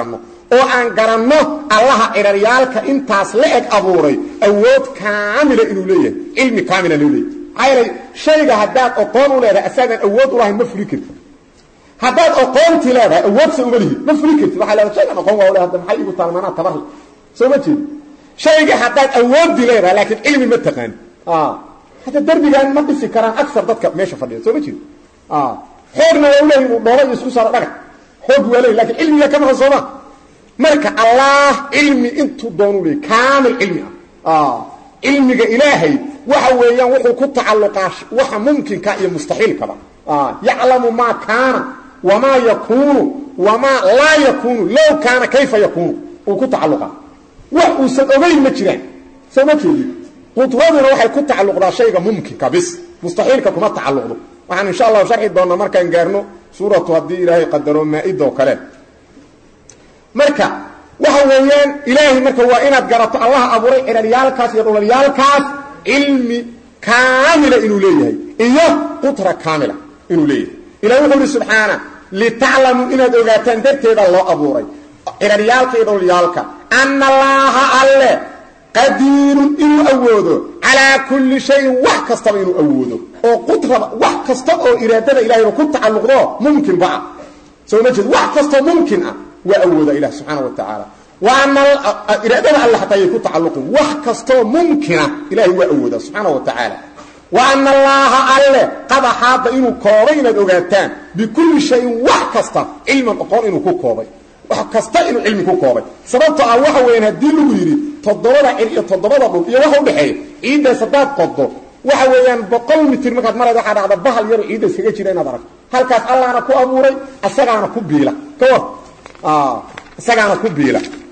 oo aan garanno allaha ciraryaalka intaas la eg abuuray awood kaamila inuu leeyahay cilmi kaamila inuu leeyahay maxaa yeelay shayga haddaad oqoon u leedahay asaadan awood u lahayn ma fuli kartid haddaad oqoontii leedahay awoodsa uma lihid ma fuli kartid waxaa leedahay shaygan oqoon waa u leedahay maxay igu taalmanaa tabarle soo ma jeedi shayga haddaad awoodii leedahay laakiin cilmi ma taqaan hadda derbigan ma dhisi karaan agar dadka meesha fadhiya soo ma jeedi xoogna waa uleeyahy uu dhooba iyo isku saaro dhagax xoog waa leeyahy lakin cilmiga ka maqan sooma marka allah cilmi intuu doonu leeyay kaamil cilmi ah cilmiga ilaahay waxa weeyaan wuxuu ku tacalluqaa waxa mumkinka iyo mustaxiilkaba yaclamu maa kaana wamaa yakuunu wamaa laa yakuunu low kaana kayfa yakuunu uu ku tacalluqaa wax uusan ogeyn ma jiraan soo ma jeedi qudraduna waxay ku tacalluqdaa shayga mumkinka bis mustaxiilka kuma tacalluqdo waxaan insha allahu sharxi doonaa markaan gaarno suuratu haddii ilaahay qadaro maa-ida oo kale marka waxa weeyaan ilaahay marka waa inaad garato allaha abuuray ciraryaalkaas iyo dhulalyaalkaas cilmi kaamila inuu leeyahay iyo qutra kaamila inuu leeyahay ilahi wuxuu ihi subxaana litaclamuu inaad ogaataan darteeda loo abuuray ciraryaalka iyo dhulalyaalka ana allaaha alle qadiirun inuu awoodo calaa kulli shayin wax kastaba inuu awoodo oo qutraba wax kasta oo iraadada ilahayba ku tacalluqdo mumkinba ah soo ma jeed wax kastoo mumkin ah waa awooda ilah subxaana wa tacaala waana iraadada alle hataa ayay ku tacalluqin wax kastoo mumkina ilahay waa awooda subxaana wa tacaala wa ana allaaha alle qad axaada inuu koobay inaad ogaataan bikulli shayin wax kasta cilman oqoon inuu ku koobay wax kasta inuu cilmi ku koobay sababto ah waxa weeyaan haddii lagu yidhi toddobada cir iyo toddobada dhul iyo waxa udhexeeya ciiddaas haddaad qoddo waxa weeyaan boqol mitir markaad marayd waxaa dhacda bahal yaro ciidda iskaga jira inaad aragto halkaas allaana ku abuuray isagaana ku biila ka war isagaana ku biila